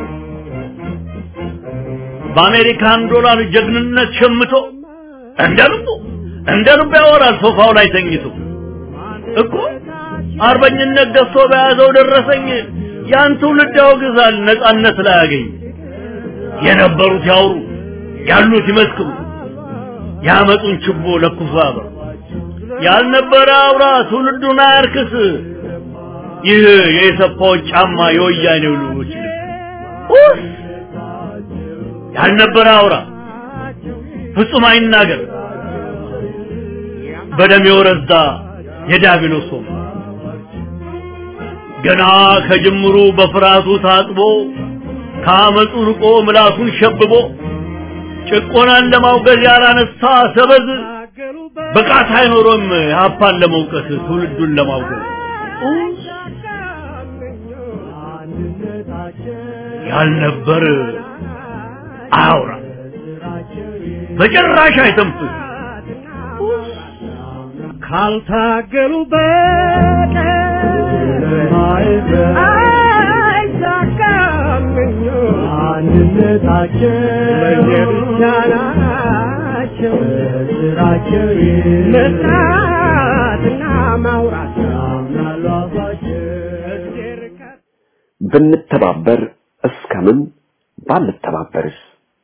በአሜሪካን ዶላር ጀግንነት ሸምቶ እንደ ልቡ እንደ ልቡ ያወራል ሶፋው ላይ ተኝቶ እኮ አርበኝነት ገዝቶ በያዘው ደረሰኝ ያን ትውልድ ያወግዛል ነጻነት ላይ ያገኝ የነበሩት ያውሩ ያሉት ይመስክሩ ያመጡን ችቦ ለኩሶ ያበሩ ያልነበረ አውራ ትውልዱን አያርክስ ይህ የኢሰፓዎች ጫማ የወያኔው ልጆች ልብስ ያልነበረ አውራ ፍጹም አይናገር በደም የወረዛ የዲያብሎስ ወም ገና ከጅምሩ በፍርሃቱ ታጥቦ ከአመፁ ርቆ ምላሱን ሸብቦ ጭቆናን ለማውገዝ ያላነሳ ሰበዝ ብቃት አይኖሮም ሀፓን ለመውቀስ ትውልዱን ለማውገዝ ያልነበር አያውራ በጭራሽ አይተንፍስ ካልታገሉ በቀር አይሳካም አንድነታቸው ለየብቻ ናቸው ስራቸው መስራትና ማውራት ያምናሉ አፋቸው እግዜር ከ- ብንተባበር እስከምን ባንተባበርስ?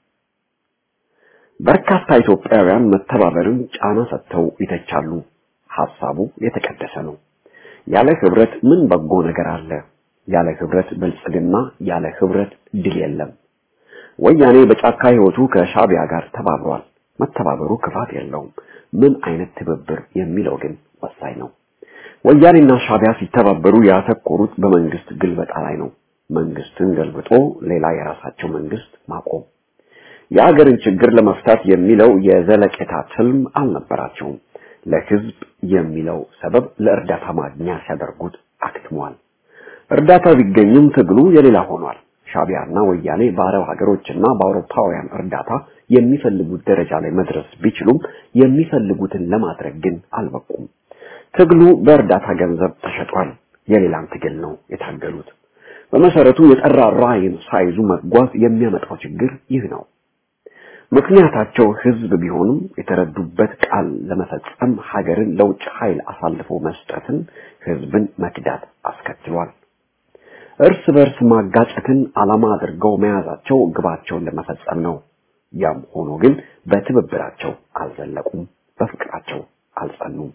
በርካታ ኢትዮጵያውያን መተባበርን ጫና ሰጥተው ይተቻሉ። ሐሳቡ የተቀደሰ ነው። ያለ ህብረት ምን በጎ ነገር አለ? ያለ ህብረት ብልጽግና፣ ያለ ህብረት ድል የለም። ወያኔ በጫካ ህይወቱ ከሻቢያ ጋር ተባብሯል። መተባበሩ ክፋት የለውም። ምን አይነት ትብብር የሚለው ግን ወሳኝ ነው። ወያኔና ሻቢያ ሲተባበሩ ያተኮሩት በመንግስት ግልበጣ ላይ ነው። መንግስትን ገልብጦ ሌላ የራሳቸው መንግስት ማቆም። የአገርን ችግር ለመፍታት የሚለው የዘለቄታ ትልም አልነበራቸውም። ለህዝብ የሚለው ሰበብ ለእርዳታ ማግኛ ሲያደርጉት አክትሟል። እርዳታ ቢገኝም ትግሉ የሌላ ሆኗል። ሻቢያና ወያኔ በአረብ ሀገሮችና በአውሮፓውያን እርዳታ የሚፈልጉት ደረጃ ላይ መድረስ ቢችሉም የሚፈልጉትን ለማድረግ ግን አልበቁም። ትግሉ በእርዳታ ገንዘብ ተሸጧል። የሌላን ትግል ነው የታገሉት። በመሰረቱ የጠራ ራዕይን ሳይዙ መጓዝ የሚያመጣው ችግር ይህ ነው። ምክንያታቸው ህዝብ ቢሆንም የተረዱበት ቃል ለመፈጸም ሀገርን ለውጭ ኃይል አሳልፎ መስጠትን ህዝብን መክዳት አስከትሏል። እርስ በርስ ማጋጨትን ዓላማ አድርገው መያዛቸው ግባቸውን ለመፈጸም ነው። ያም ሆኖ ግን በትብብራቸው አልዘለቁም፣ በፍቅራቸው አልጸኑም።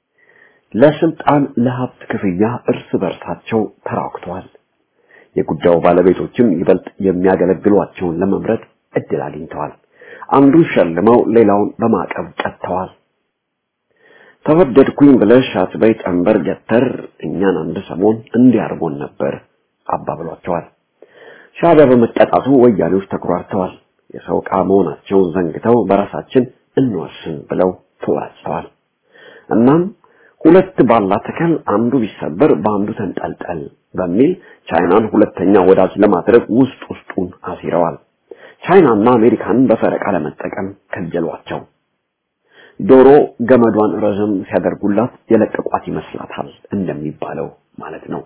ለስልጣን ለሀብት ክፍያ እርስ በርሳቸው ተራክተዋል። የጉዳዩ ባለቤቶችም ይበልጥ የሚያገለግሏቸውን ለመምረጥ እድል አግኝተዋል። አንዱን ሸልመው ሌላውን በማዕቀብ ቀጥተዋል። ተወደድኩኝ ብለሽ አትበይ ጠንበር ገተር እኛን አንድ ሰሞን እንዲያርጎን ነበር አባብሏቸዋል። ሻዕቢያ በመቀጣቱ ወያኔዎች ተኩራርተዋል። የሰው ዕቃ መሆናቸውን ዘንግተው በራሳችን እንወስን ብለው ተወራጭተዋል። እናም ሁለት ባላ ተከል አንዱ ቢሰበር በአንዱ ተንጠልጠል በሚል ቻይናን ሁለተኛ ወዳጅ ለማድረግ ውስጥ ውስጡን አሲረዋል። ቻይናና አሜሪካንን በፈረቃ ለመጠቀም ከጀሏቸው። ዶሮ ገመዷን ረዘም ሲያደርጉላት የለቀቋት ይመስላታል እንደሚባለው ማለት ነው።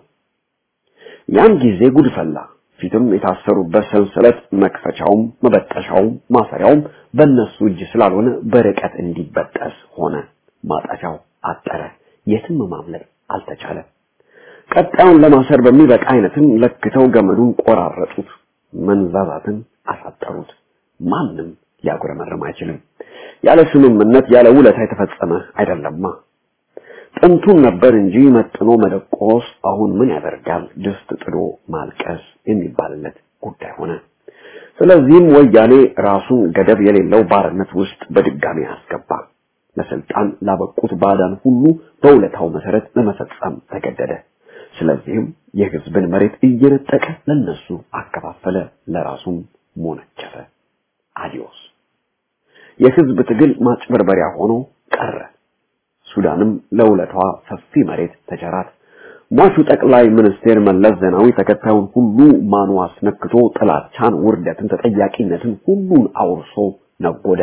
ያን ጊዜ ጉድ ፈላ። ፊትም የታሰሩበት ሰንሰለት መክፈቻውም መበጠሻውም ማሰሪያውም በእነሱ እጅ ስላልሆነ በርቀት እንዲበጠስ ሆነ። ማጠፊያው አጠረ። የትም ማምለጥ አልተቻለ። ቀጣዩን ለማሰር በሚበቃ አይነትም ለክተው ገመዱን ቆራረጡት፣ መንዛዛትን አሳጠሩት። ማንም ሊያጉረመርም አይችልም። ያለ ስምምነት ያለ ውለታ የተፈጸመ አይደለማ። ጥንቱን ነበር እንጂ መጥኖ መደቆስ አሁን ምን ያደርጋል ድስት ጥዶ ማልቀስ የሚባልለት ጉዳይ ሆነ። ስለዚህም ወያኔ ራሱን ገደብ የሌለው ባርነት ውስጥ በድጋሚ አስገባ። ለስልጣን ላበቁት ባዳን ሁሉ በውለታው መሰረት ለመፈጸም ተገደደ። ስለዚህም የህዝብን መሬት እየነጠቀ ለነሱ አከፋፈለ፣ ለራሱም ሞነጨፈ። አዲዮስ የህዝብ ትግል ማጭበርበሪያ ሆኖ ቀረ። ሱዳንም ለውለቷ ሰፊ መሬት ተቸራት። ሟቹ ጠቅላይ ሚኒስቴር መለስ ዜናዊ ተከታዩን ሁሉ ማኑ አስነክቶ ጥላቻን፣ ውርደትን፣ ተጠያቂነትን ሁሉን አውርሶ ነጎደ።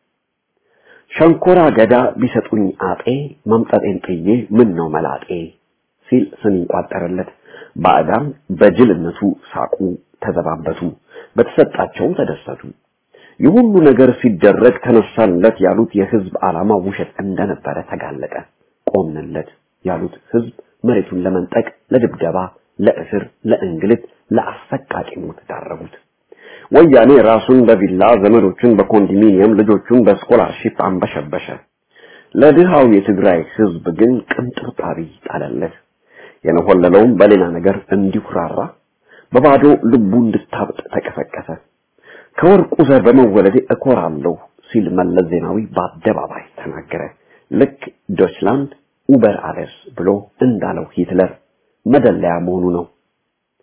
ሸንኮራ ገዳ ቢሰጡኝ አጤ መምጠጤን ጥዬ ምን ነው መላጤ ሲል ስም ይቋጠርለት። ባዕዳን በጅልነቱ ሳቁ፣ ተዘባበቱ፣ በተሰጣቸውም ተደሰቱ። ይህ ሁሉ ነገር ሲደረግ ተነሳለት ያሉት የህዝብ ዓላማ ውሸት እንደነበረ ተጋለጠ። ቆምንለት ያሉት ህዝብ መሬቱን ለመንጠቅ፣ ለድብደባ፣ ለእስር፣ ለእንግልት፣ ለአሰቃቂ ሞት ዳረጉት። ወያኔ ራሱን በቪላ ዘመዶቹን በኮንዶሚኒየም ልጆቹን በስኮላርሺፕ አንበሸበሸ። ለድሃው የትግራይ ህዝብ ግን ቅንጥብጣቢ ጣለለት። የነሆለለውም በሌላ ነገር እንዲኩራራ በባዶ ልቡ እንድታብጥ ተቀሰቀሰ። ከወርቁ ዘር በመወለዴ እኮራለሁ ሲል መለስ ዜናዊ በአደባባይ ተናገረ። ልክ ዶችላንድ ኡበር አለስ ብሎ እንዳለው ሂትለር መደለያ መሆኑ ነው።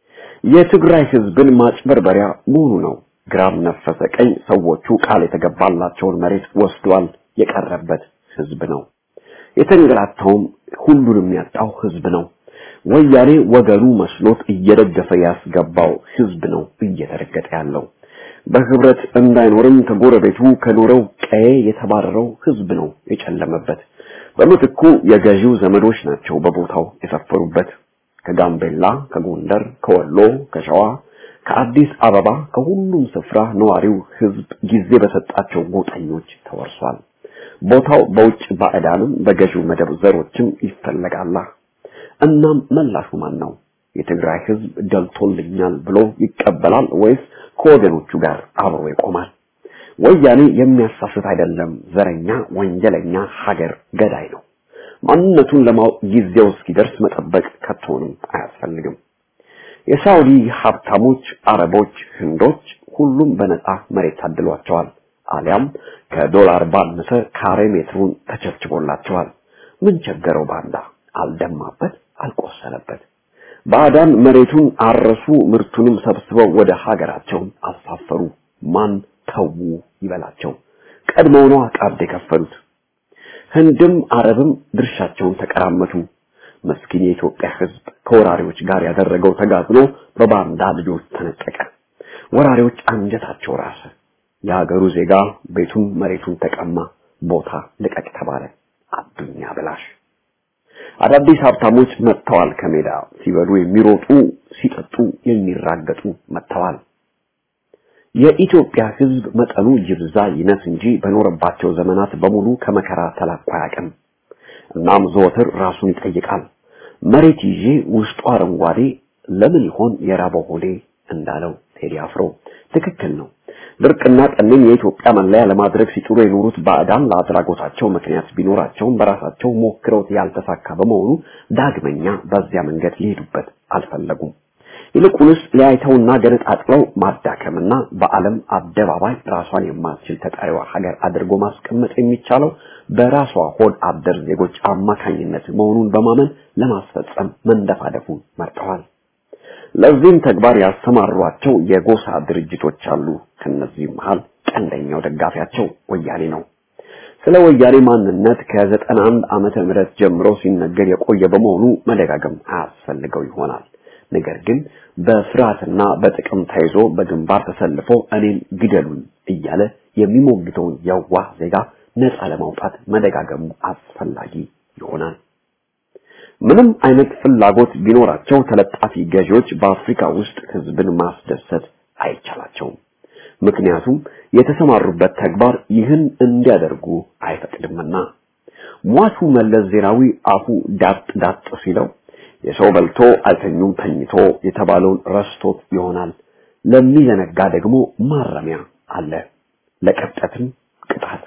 የትግራይ ህዝብን ማጭበርበሪያ መሆኑ ነው። ግራም ነፈሰ ቀኝ ሰዎቹ ቃል የተገባላቸውን መሬት ወስዷል የቀረበት ህዝብ ነው። የተንገላታውም ሁሉንም ያጣው ህዝብ ነው። ወያኔ ወገኑ መስሎት እየደገፈ ያስገባው ህዝብ ነው እየተረገጠ ያለው። በህብረት እንዳይኖርም ከጎረቤቱ ከኖረው ቀዬ የተባረረው ህዝብ ነው የጨለመበት። በምትኩ የገዢው ዘመዶች ናቸው በቦታው የሰፈሩበት። ከጋምቤላ፣ ከጎንደር፣ ከወሎ፣ ከሸዋ፣ ከአዲስ አበባ ከሁሉም ስፍራ ነዋሪው ህዝብ ጊዜ በሰጣቸው ጎጠኞች ተወርሷል። ቦታው በውጭ ባዕዳንም በገዢው መደብ ዘሮችም ይፈለጋላ። እናም መላሹ ማን ነው? የትግራይ ህዝብ ደልቶልኛል ብሎ ይቀበላል ወይስ ከወገኖቹ ጋር አብሮ ይቆማል? ወያኔ የሚያሳስት አይደለም፣ ዘረኛ፣ ወንጀለኛ፣ ሀገር ገዳይ ነው። ማንነቱን ለማወቅ ጊዜው እስኪደርስ መጠበቅ ከቶንም አያስፈልግም። የሳውዲ ሀብታሞች፣ አረቦች፣ ህንዶች ሁሉም በነፃ መሬት ታድሏቸዋል። አሊያም ከዶላር ባነሰ ካሬ ሜትሩን ተቸብችቦላቸዋል። ምን ቸገረው ባንዳ? አልደማበት፣ አልቆሰለበት። ባዕዳን መሬቱን አረሱ፣ ምርቱንም ሰብስበው ወደ ሀገራቸው አሳፈሩ። ማን ተዉ ይበላቸው? ቀድሞው ነው ቀብድ የከፈሉት። ህንድም አረብም ድርሻቸውን ተቀራመቱ። መስኪን የኢትዮጵያ ህዝብ ከወራሪዎች ጋር ያደረገው ተጋድሎ በባንዳ ልጆች ተነጠቀ። ወራሪዎች አንጀታቸው ራሰ። የሀገሩ ዜጋ ቤቱን መሬቱን ተቀማ። ቦታ ልቀቅ ተባለ። አዱኛ ብላሽ አዳዲስ ሀብታሞች መጥተዋል። ከሜዳ ሲበሉ የሚሮጡ ሲጠጡ የሚራገጡ መጥተዋል። የኢትዮጵያ ህዝብ መጠኑ ይብዛ ይነስ እንጂ በኖረባቸው ዘመናት በሙሉ ከመከራ ተላቆ አያውቅም። እናም ዘወትር ራሱን ይጠይቃል። መሬት ይዤ ውስጡ አረንጓዴ ለምን ይሆን የራበው ሆዴ እንዳለው ቴዲ አፍሮ ትክክል ነው። ድርቅና ጠንን የኢትዮጵያ መለያ ለማድረግ ሲጥሩ የኖሩት ባዕዳን ለአድራጎታቸው ምክንያት ቢኖራቸውም በራሳቸው ሞክረውት ያልተሳካ በመሆኑ ዳግመኛ በዚያ መንገድ ሊሄዱበት አልፈለጉም። ይልቁንስ ሊያይተውና ገነጣጥለው ማዳከምና በዓለም አደባባይ ራሷን የማትችል ተጠሪዋ ሀገር አድርጎ ማስቀመጥ የሚቻለው በራሷ ሆድ አደር ዜጎች አማካኝነት መሆኑን በማመን ለማስፈጸም መንደፋደፉን መርጠዋል። ለዚህም ተግባር ያሰማሯቸው የጎሳ ድርጅቶች አሉ። ከነዚህም መሃል ቀንደኛው ደጋፊያቸው ወያኔ ነው። ስለ ወያኔ ማንነት ከዘጠና አንድ ዓመተ ምህረት ጀምሮ ሲነገር የቆየ በመሆኑ መደጋገም አያስፈልገው ይሆናል። ነገር ግን በፍርሃትና በጥቅም ተይዞ በግንባር ተሰልፎ እኔን ግደሉኝ እያለ የሚሞግተውን የዋህ ዜጋ ነፃ ለማውጣት መደጋገሙ አስፈላጊ ይሆናል። ምንም አይነት ፍላጎት ቢኖራቸው ተለጣፊ ገዢዎች በአፍሪካ ውስጥ ህዝብን ማስደሰት አይቻላቸውም። ምክንያቱም የተሰማሩበት ተግባር ይህን እንዲያደርጉ አይፈቅድምና። ሟቹ መለስ ዜናዊ አፉ ዳጥ ዳጥ ሲለው የሰው በልቶ አልተኙም ተኝቶ የተባለውን ረስቶት ይሆናል። ለሚዘነጋ ደግሞ ማረሚያ አለ፣ ለቀብጠትም ቅጣት።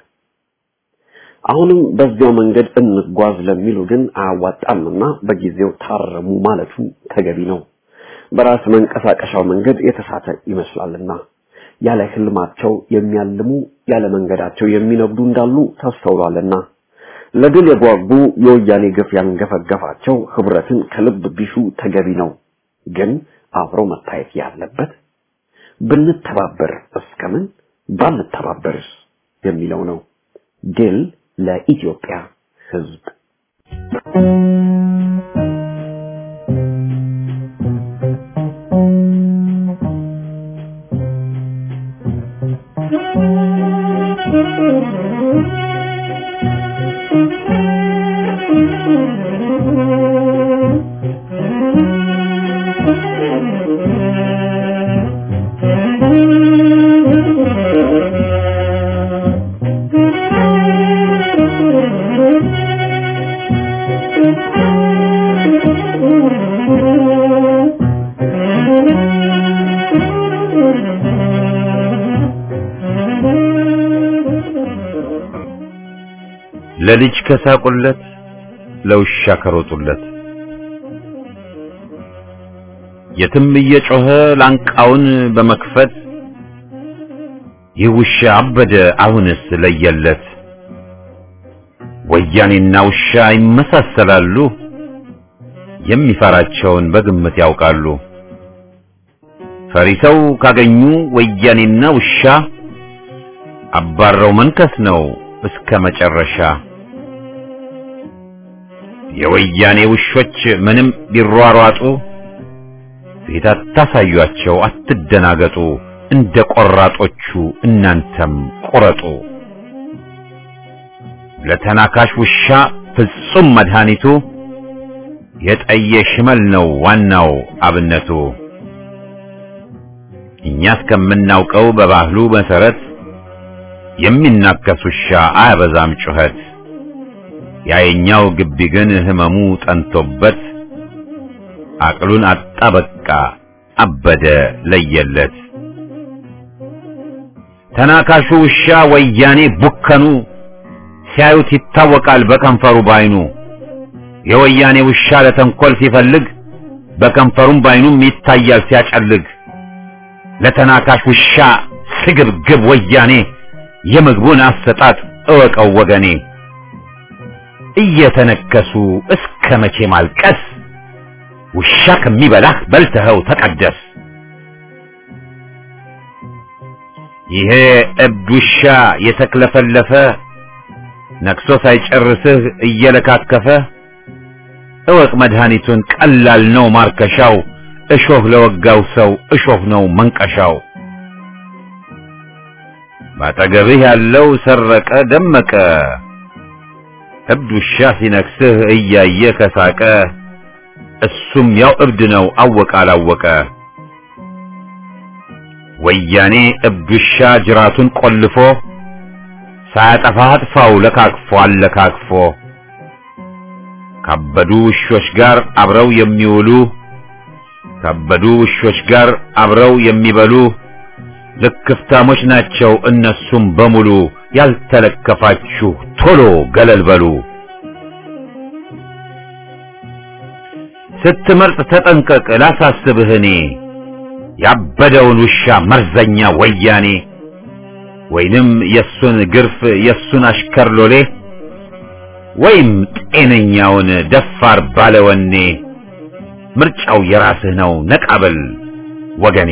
አሁንም በዚያው መንገድ እንጓዝ ለሚሉ ግን አያዋጣምና በጊዜው ታረሙ ማለቱ ተገቢ ነው። በራስ መንቀሳቀሻው መንገድ የተሳተ ይመስላልና ያለ ህልማቸው የሚያልሙ ያለ መንገዳቸው የሚነግዱ እንዳሉ ተስተውሏልና ለድል የጓጉ የወያኔ ግፍ ያንገፈገፋቸው ህብረትን ከልብ ቢሹ ተገቢ ነው። ግን አብሮ መታየት ያለበት ብንተባበር እስከምን ባንተባበርስ የሚለው ነው። ድል ለኢትዮጵያ ህዝብ። ለልጅ ከሳቁለት ለውሻ ከሮጡለት የትም እየጮኸ ላንቃውን በመክፈት ይህ ውሻ አበደ አሁንስ ለየለት። ወያኔና ውሻ ይመሳሰላሉ፣ የሚፈራቸውን በግምት ያውቃሉ። ፈሪሰው ካገኙ ወያኔና ውሻ አባረው መንከስ ነው እስከ መጨረሻ። የወያኔ ውሾች ምንም ቢሯሯጡ ፊት አታሳዩአቸው፣ አትደናገጡ። እንደ ቆራጦቹ እናንተም ቁረጡ። ለተናካሽ ውሻ ፍጹም መድኃኒቱ የጠየ ሽመል ነው ዋናው አብነቱ። እኛ እስከምናውቀው በባህሉ መሰረት የሚናከስ ውሻ አያበዛም ጩኸት። ያየኛው ግቢ ግን ህመሙ ጠንቶበት አቅሉን አጣ በቃ አበደ ለየለት። ተናካሹ ውሻ ወያኔ ቡከኑ ሲያዩት ይታወቃል በከንፈሩ ባይኑ። የወያኔ ውሻ ለተንኮል ሲፈልግ በከንፈሩም ባይኑም ይታያል ሲያጨልግ። ለተናካሽ ውሻ ስግብግብ ወያኔ የምግቡን አሰጣጥ እወቀው ወገኔ። እየተነከሱ እስከ መቼ ማልቀስ? ውሻ ከሚበላህ በልተኸው ተቀደስ። ይሄ እብድ ውሻ የተክለፈለፈ ነክሶ ሳይጨርስህ እየለካከፈ እወቅ መድኃኒቱን ቀላል ነው ማርከሻው። እሾህ ለወጋው ሰው እሾህ ነው መንቀሻው። ባጠገብህ ያለው ሰረቀ ደመቀ እብድ ውሻ ሲነክስህ እያየ ከሳቀ እሱም ያው እብድ ነው አወቀ አላወቀ። ወያኔ እብድ ውሻ ጅራቱን ቆልፎ ሳያጠፋ አጥፋው ለካክፎ አለካክፎ ካበዱ ውሾች ጋር አብረው የሚውሉ ካበዱ ውሾች ጋር አብረው የሚበሉ ልክፍታሞች ናቸው እነሱም በሙሉ። ያልተለከፋችሁ ቶሎ ገለል በሉ። ስትመርጥ ተጠንቀቅ ላሳስብህ እኔ ያበደውን ውሻ መርዘኛ ወያኔ ወይንም የሱን ግርፍ የሱን አሽከር ሎሌ ወይም ጤነኛውን ደፋር ባለወኔ ምርጫው የራስህ ነው ነቃበል ወገኔ።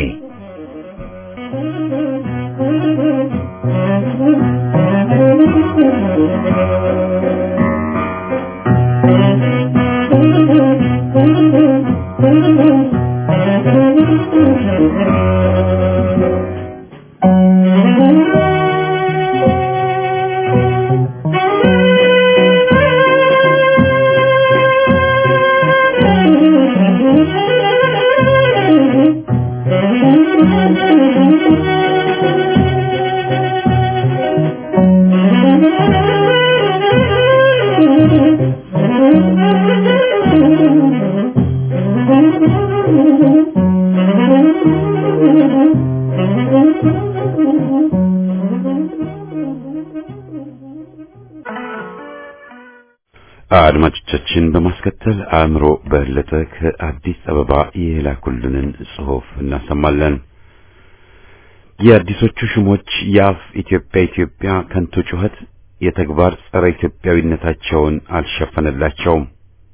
አድማጮቻችን በማስከተል አእምሮ በለጠ ከአዲስ አበባ የላኩልንን ጽሑፍ እናሰማለን። የአዲሶቹ ሹሞች የአፍ ኢትዮጵያ ኢትዮጵያ ከንቱ ጩኸት የተግባር ጸረ ኢትዮጵያዊነታቸውን አልሸፈነላቸውም።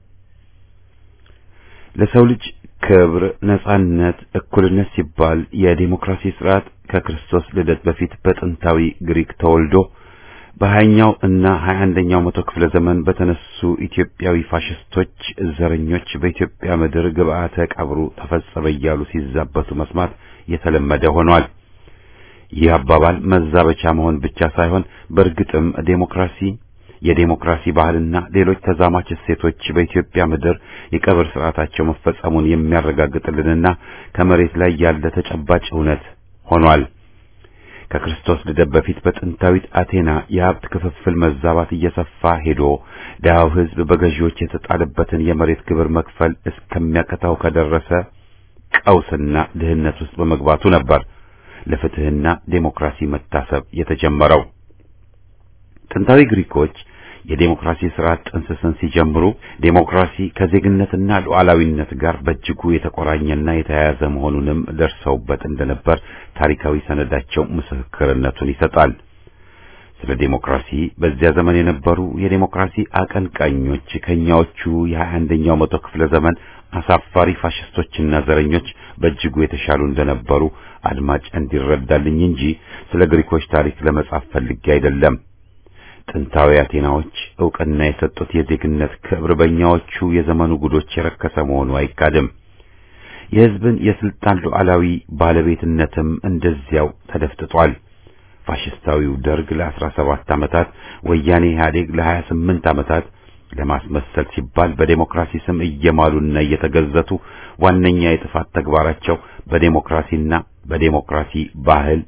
ለሰው ልጅ ክብር፣ ነጻነት፣ እኩልነት ሲባል የዲሞክራሲ ስርዓት ከክርስቶስ ልደት በፊት በጥንታዊ ግሪክ ተወልዶ በሀያኛው እና ሀያ አንደኛው መቶ ክፍለ ዘመን በተነሱ ኢትዮጵያዊ ፋሽስቶች ዘረኞች በኢትዮጵያ ምድር ግብአተ ቀብሩ ተፈጸመ እያሉ ሲዛበቱ መስማት የተለመደ ሆኗል። ይህ አባባል መዛበቻ መሆን ብቻ ሳይሆን በእርግጥም ዴሞክራሲ፣ የዴሞክራሲ ባህልና ሌሎች ተዛማች እሴቶች በኢትዮጵያ ምድር የቀብር ስርዓታቸው መፈጸሙን የሚያረጋግጥልንና ከመሬት ላይ ያለ ተጨባጭ እውነት ሆኗል። ከክርስቶስ ልደት በፊት በጥንታዊት አቴና የሀብት ክፍፍል መዛባት እየሰፋ ሄዶ ድሃው ሕዝብ በገዢዎች የተጣለበትን የመሬት ግብር መክፈል እስከሚያቀታው ከደረሰ ቀውስና ድህነት ውስጥ በመግባቱ ነበር ለፍትህና ዴሞክራሲ መታሰብ የተጀመረው። ጥንታዊ ግሪኮች የዴሞክራሲ ስርዓት ጥንስስን ሲጀምሩ ዴሞክራሲ ከዜግነትና ሉዓላዊነት ጋር በእጅጉ የተቆራኘና የተያያዘ መሆኑንም ደርሰውበት እንደነበር ታሪካዊ ሰነዳቸው ምስክርነቱን ይሰጣል። ስለ ዴሞክራሲ በዚያ ዘመን የነበሩ የዴሞክራሲ አቀንቃኞች ከኛዎቹ የሀያ አንደኛው መቶ ክፍለ ዘመን አሳፋሪ ፋሽስቶችና ዘረኞች በእጅጉ የተሻሉ እንደነበሩ አድማጭ እንዲረዳልኝ እንጂ ስለ ግሪኮች ታሪክ ለመጻፍ ፈልጌ አይደለም። ጥንታዊ አቴናዎች ዕውቅና የሰጡት የዜግነት ክብር በእኛዎቹ የዘመኑ ጉዶች የረከሰ መሆኑ አይካድም። የሕዝብን የስልጣን ሉዓላዊ ባለቤትነትም እንደዚያው ተደፍጥጧል። ፋሽስታዊው ደርግ ለአስራ ሰባት ዓመታት፣ ወያኔ ኢህአዴግ ለሀያ ስምንት ዓመታት ለማስመሰል ሲባል በዴሞክራሲ ስም እየማሉና እየተገዘቱ ዋነኛ የጥፋት ተግባራቸው በዴሞክራሲና በዴሞክራሲ ባህል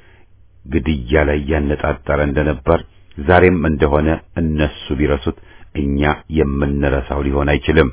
ግድያ ላይ ያነጣጠረ እንደነበር ዛሬም እንደሆነ እነሱ ቢረሱት እኛ የምንረሳው ሊሆን አይችልም።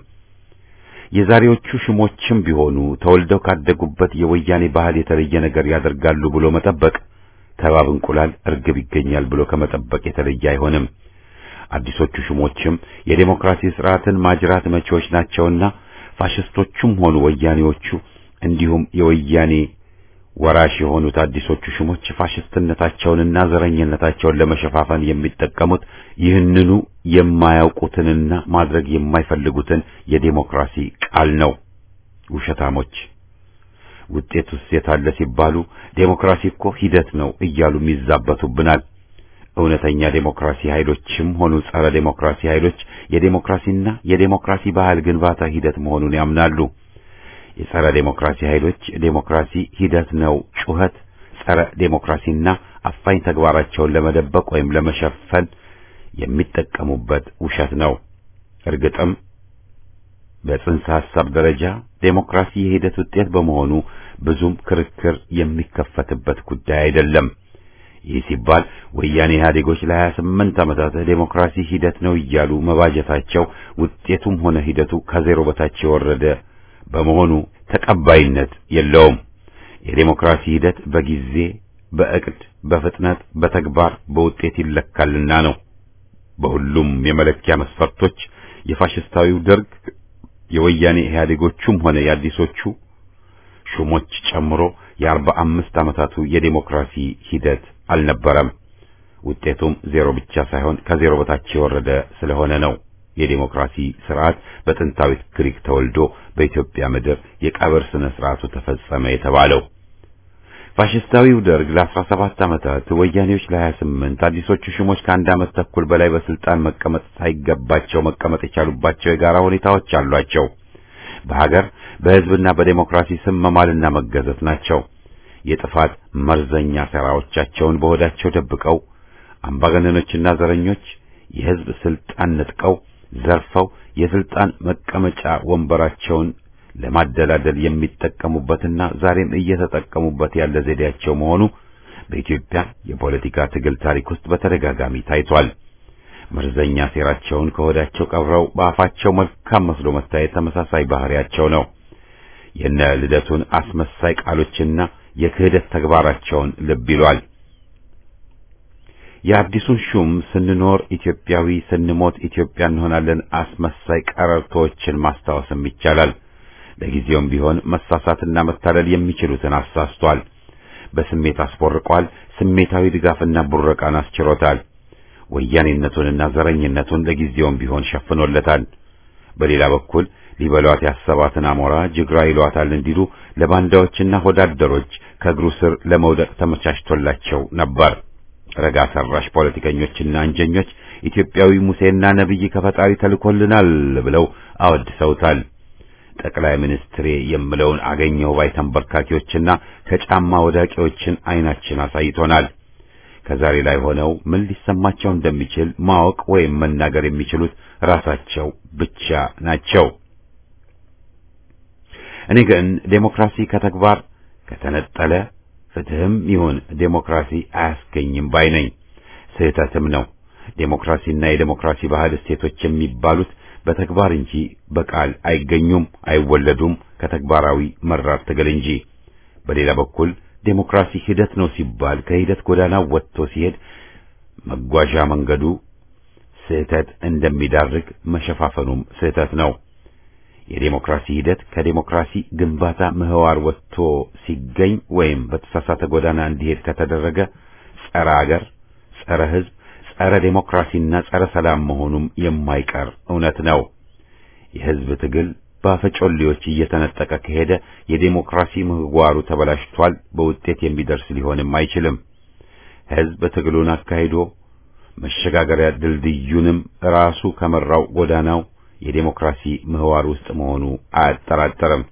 የዛሬዎቹ ሽሞችም ቢሆኑ ተወልደው ካደጉበት የወያኔ ባህል የተለየ ነገር ያደርጋሉ ብሎ መጠበቅ ተባብ እንቁላል እርግብ ይገኛል ብሎ ከመጠበቅ የተለየ አይሆንም። አዲሶቹ ሹሞችም የዴሞክራሲ ስርዓትን ማጅራት መቼዎች ናቸውና ፋሽስቶቹም ሆኑ ወያኔዎቹ እንዲሁም የወያኔ ወራሽ የሆኑት አዲሶቹ ሹሞች ፋሽስትነታቸውንና ዘረኝነታቸውን ለመሸፋፈን የሚጠቀሙት ይህንኑ የማያውቁትንና ማድረግ የማይፈልጉትን የዴሞክራሲ ቃል ነው። ውሸታሞች ውጤቱስ የታለ ሲባሉ ዴሞክራሲ እኮ ሂደት ነው እያሉም ይዛበቱብናል። እውነተኛ ዴሞክራሲ ኃይሎችም ሆኑ ጸረ ዴሞክራሲ ኃይሎች የዴሞክራሲና የዴሞክራሲ ባህል ግንባታ ሂደት መሆኑን ያምናሉ። የጸረ ዴሞክራሲ ኃይሎች ዴሞክራሲ ሂደት ነው ጩኸት ጸረ ዴሞክራሲና አፋኝ ተግባራቸውን ለመደበቅ ወይም ለመሸፈን የሚጠቀሙበት ውሸት ነው። እርግጥም በጽንሰ ሐሳብ ደረጃ ዴሞክራሲ የሂደት ውጤት በመሆኑ ብዙም ክርክር የሚከፈትበት ጉዳይ አይደለም። ይህ ሲባል ወያኔ ኢህአዴጎች ለሀያ ስምንት ዓመታት ዴሞክራሲ ሂደት ነው እያሉ መባጀታቸው ውጤቱም ሆነ ሂደቱ ከዜሮ በታች የወረደ በመሆኑ ተቀባይነት የለውም። የዴሞክራሲ ሂደት በጊዜ፣ በእቅድ፣ በፍጥነት፣ በተግባር፣ በውጤት ይለካልና ነው። በሁሉም የመለኪያ መስፈርቶች የፋሽስታዊው ደርግ የወያኔ ኢህአዴጎቹም ሆነ የአዲሶቹ ሹሞች ጨምሮ የአርባ አምስት ዓመታቱ የዴሞክራሲ ሂደት አልነበረም። ውጤቱም ዜሮ ብቻ ሳይሆን ከዜሮ በታች የወረደ ስለሆነ ነው። የዴሞክራሲ ስርዓት በጥንታዊት ግሪክ ተወልዶ በኢትዮጵያ ምድር የቀብር ስነ ስርዓቱ ተፈጸመ የተባለው። ፋሽስታዊው ደርግ ለአስራ ሰባት ዓመታት፣ ወያኔዎች ለሀያ ስምንት አዲሶቹ ሹሞች ከአንድ ዓመት ተኩል በላይ በስልጣን መቀመጥ ሳይገባቸው መቀመጥ የቻሉባቸው የጋራ ሁኔታዎች አሏቸው። በሀገር በሕዝብና በዴሞክራሲ ስም መማልና መገዘት ናቸው። የጥፋት መርዘኛ ሴራዎቻቸውን በሆዳቸው ደብቀው አምባገነኖችና ዘረኞች የሕዝብ ስልጣን ነጥቀው ዘርፈው የስልጣን መቀመጫ ወንበራቸውን ለማደላደል የሚጠቀሙበትና ዛሬም እየተጠቀሙበት ያለ ዘዴያቸው መሆኑ በኢትዮጵያ የፖለቲካ ትግል ታሪክ ውስጥ በተደጋጋሚ ታይቷል። መርዘኛ ሴራቸውን ከሆዳቸው ቀብረው በአፋቸው መልካም መስሎ መታየት ተመሳሳይ ባህሪያቸው ነው። የነ ልደቱን አስመሳይ ቃሎችና የክህደት ተግባራቸውን ልብ ይሏል። የአዲሱን ሹም ስንኖር ኢትዮጵያዊ ስንሞት ኢትዮጵያ እንሆናለን አስመሳይ ቀረርቶዎችን ማስታወስም ይቻላል። ለጊዜውም ቢሆን መሳሳትና መታለል የሚችሉትን አሳስቷል። በስሜት አስቦርቋል። ስሜታዊ ድጋፍና ቡረቃን አስችሮታል። ወያኔነቱንና ዘረኝነቱን ለጊዜውም ቢሆን ሸፍኖለታል። በሌላ በኩል ሊበሏት ያሰባትን አሞራ ጅግራ ይሏታል እንዲሉ ለባንዳዎችና ሆዳደሮች ከእግሩ ስር ለመውደቅ ተመቻችቶላቸው ነበር። ረጋ ሰራሽ ፖለቲከኞችና አንጀኞች ኢትዮጵያዊ ሙሴና ነቢይ ከፈጣሪ ተልኮልናል ብለው አወድሰውታል። ጠቅላይ ሚኒስትሬ የምለውን አገኘው ባይ ተንበርካኪዎችና ከጫማ ወዳቂዎችን አይናችን አሳይቶናል። ከዛሬ ላይ ሆነው ምን ሊሰማቸው እንደሚችል ማወቅ ወይም መናገር የሚችሉት ራሳቸው ብቻ ናቸው። እኔ ግን ዴሞክራሲ ከተግባር ከተነጠለ ፍትህም ይሁን ዴሞክራሲ አያስገኝም ባይ ነኝ። ስህተትም ነው። ዴሞክራሲና የዴሞክራሲ ባህል እሴቶች የሚባሉት በተግባር እንጂ በቃል አይገኙም፣ አይወለዱም ከተግባራዊ መራር ትግል እንጂ። በሌላ በኩል ዴሞክራሲ ሂደት ነው ሲባል ከሂደት ጎዳና ወጥቶ ሲሄድ መጓዣ መንገዱ ስህተት እንደሚዳርግ መሸፋፈኑም ስህተት ነው። የዴሞክራሲ ሂደት ከዴሞክራሲ ግንባታ ምህዋር ወጥቶ ሲገኝ ወይም በተሳሳተ ጎዳና እንዲሄድ ከተደረገ ጸረ አገር፣ ጸረ ሕዝብ፣ ጸረ ዴሞክራሲና ጸረ ሰላም መሆኑም የማይቀር እውነት ነው። የሕዝብ ትግል በአፈጮሌዎች እየተነጠቀ ከሄደ የዴሞክራሲ ምህዋሩ ተበላሽቷል፣ በውጤት የሚደርስ ሊሆንም አይችልም። ሕዝብ ትግሉን አካሂዶ መሸጋገሪያ ድልድዩንም ራሱ ከመራው ጎዳናው የዴሞክራሲ ምህዋር ውስጥ መሆኑ አያጠራጠርም።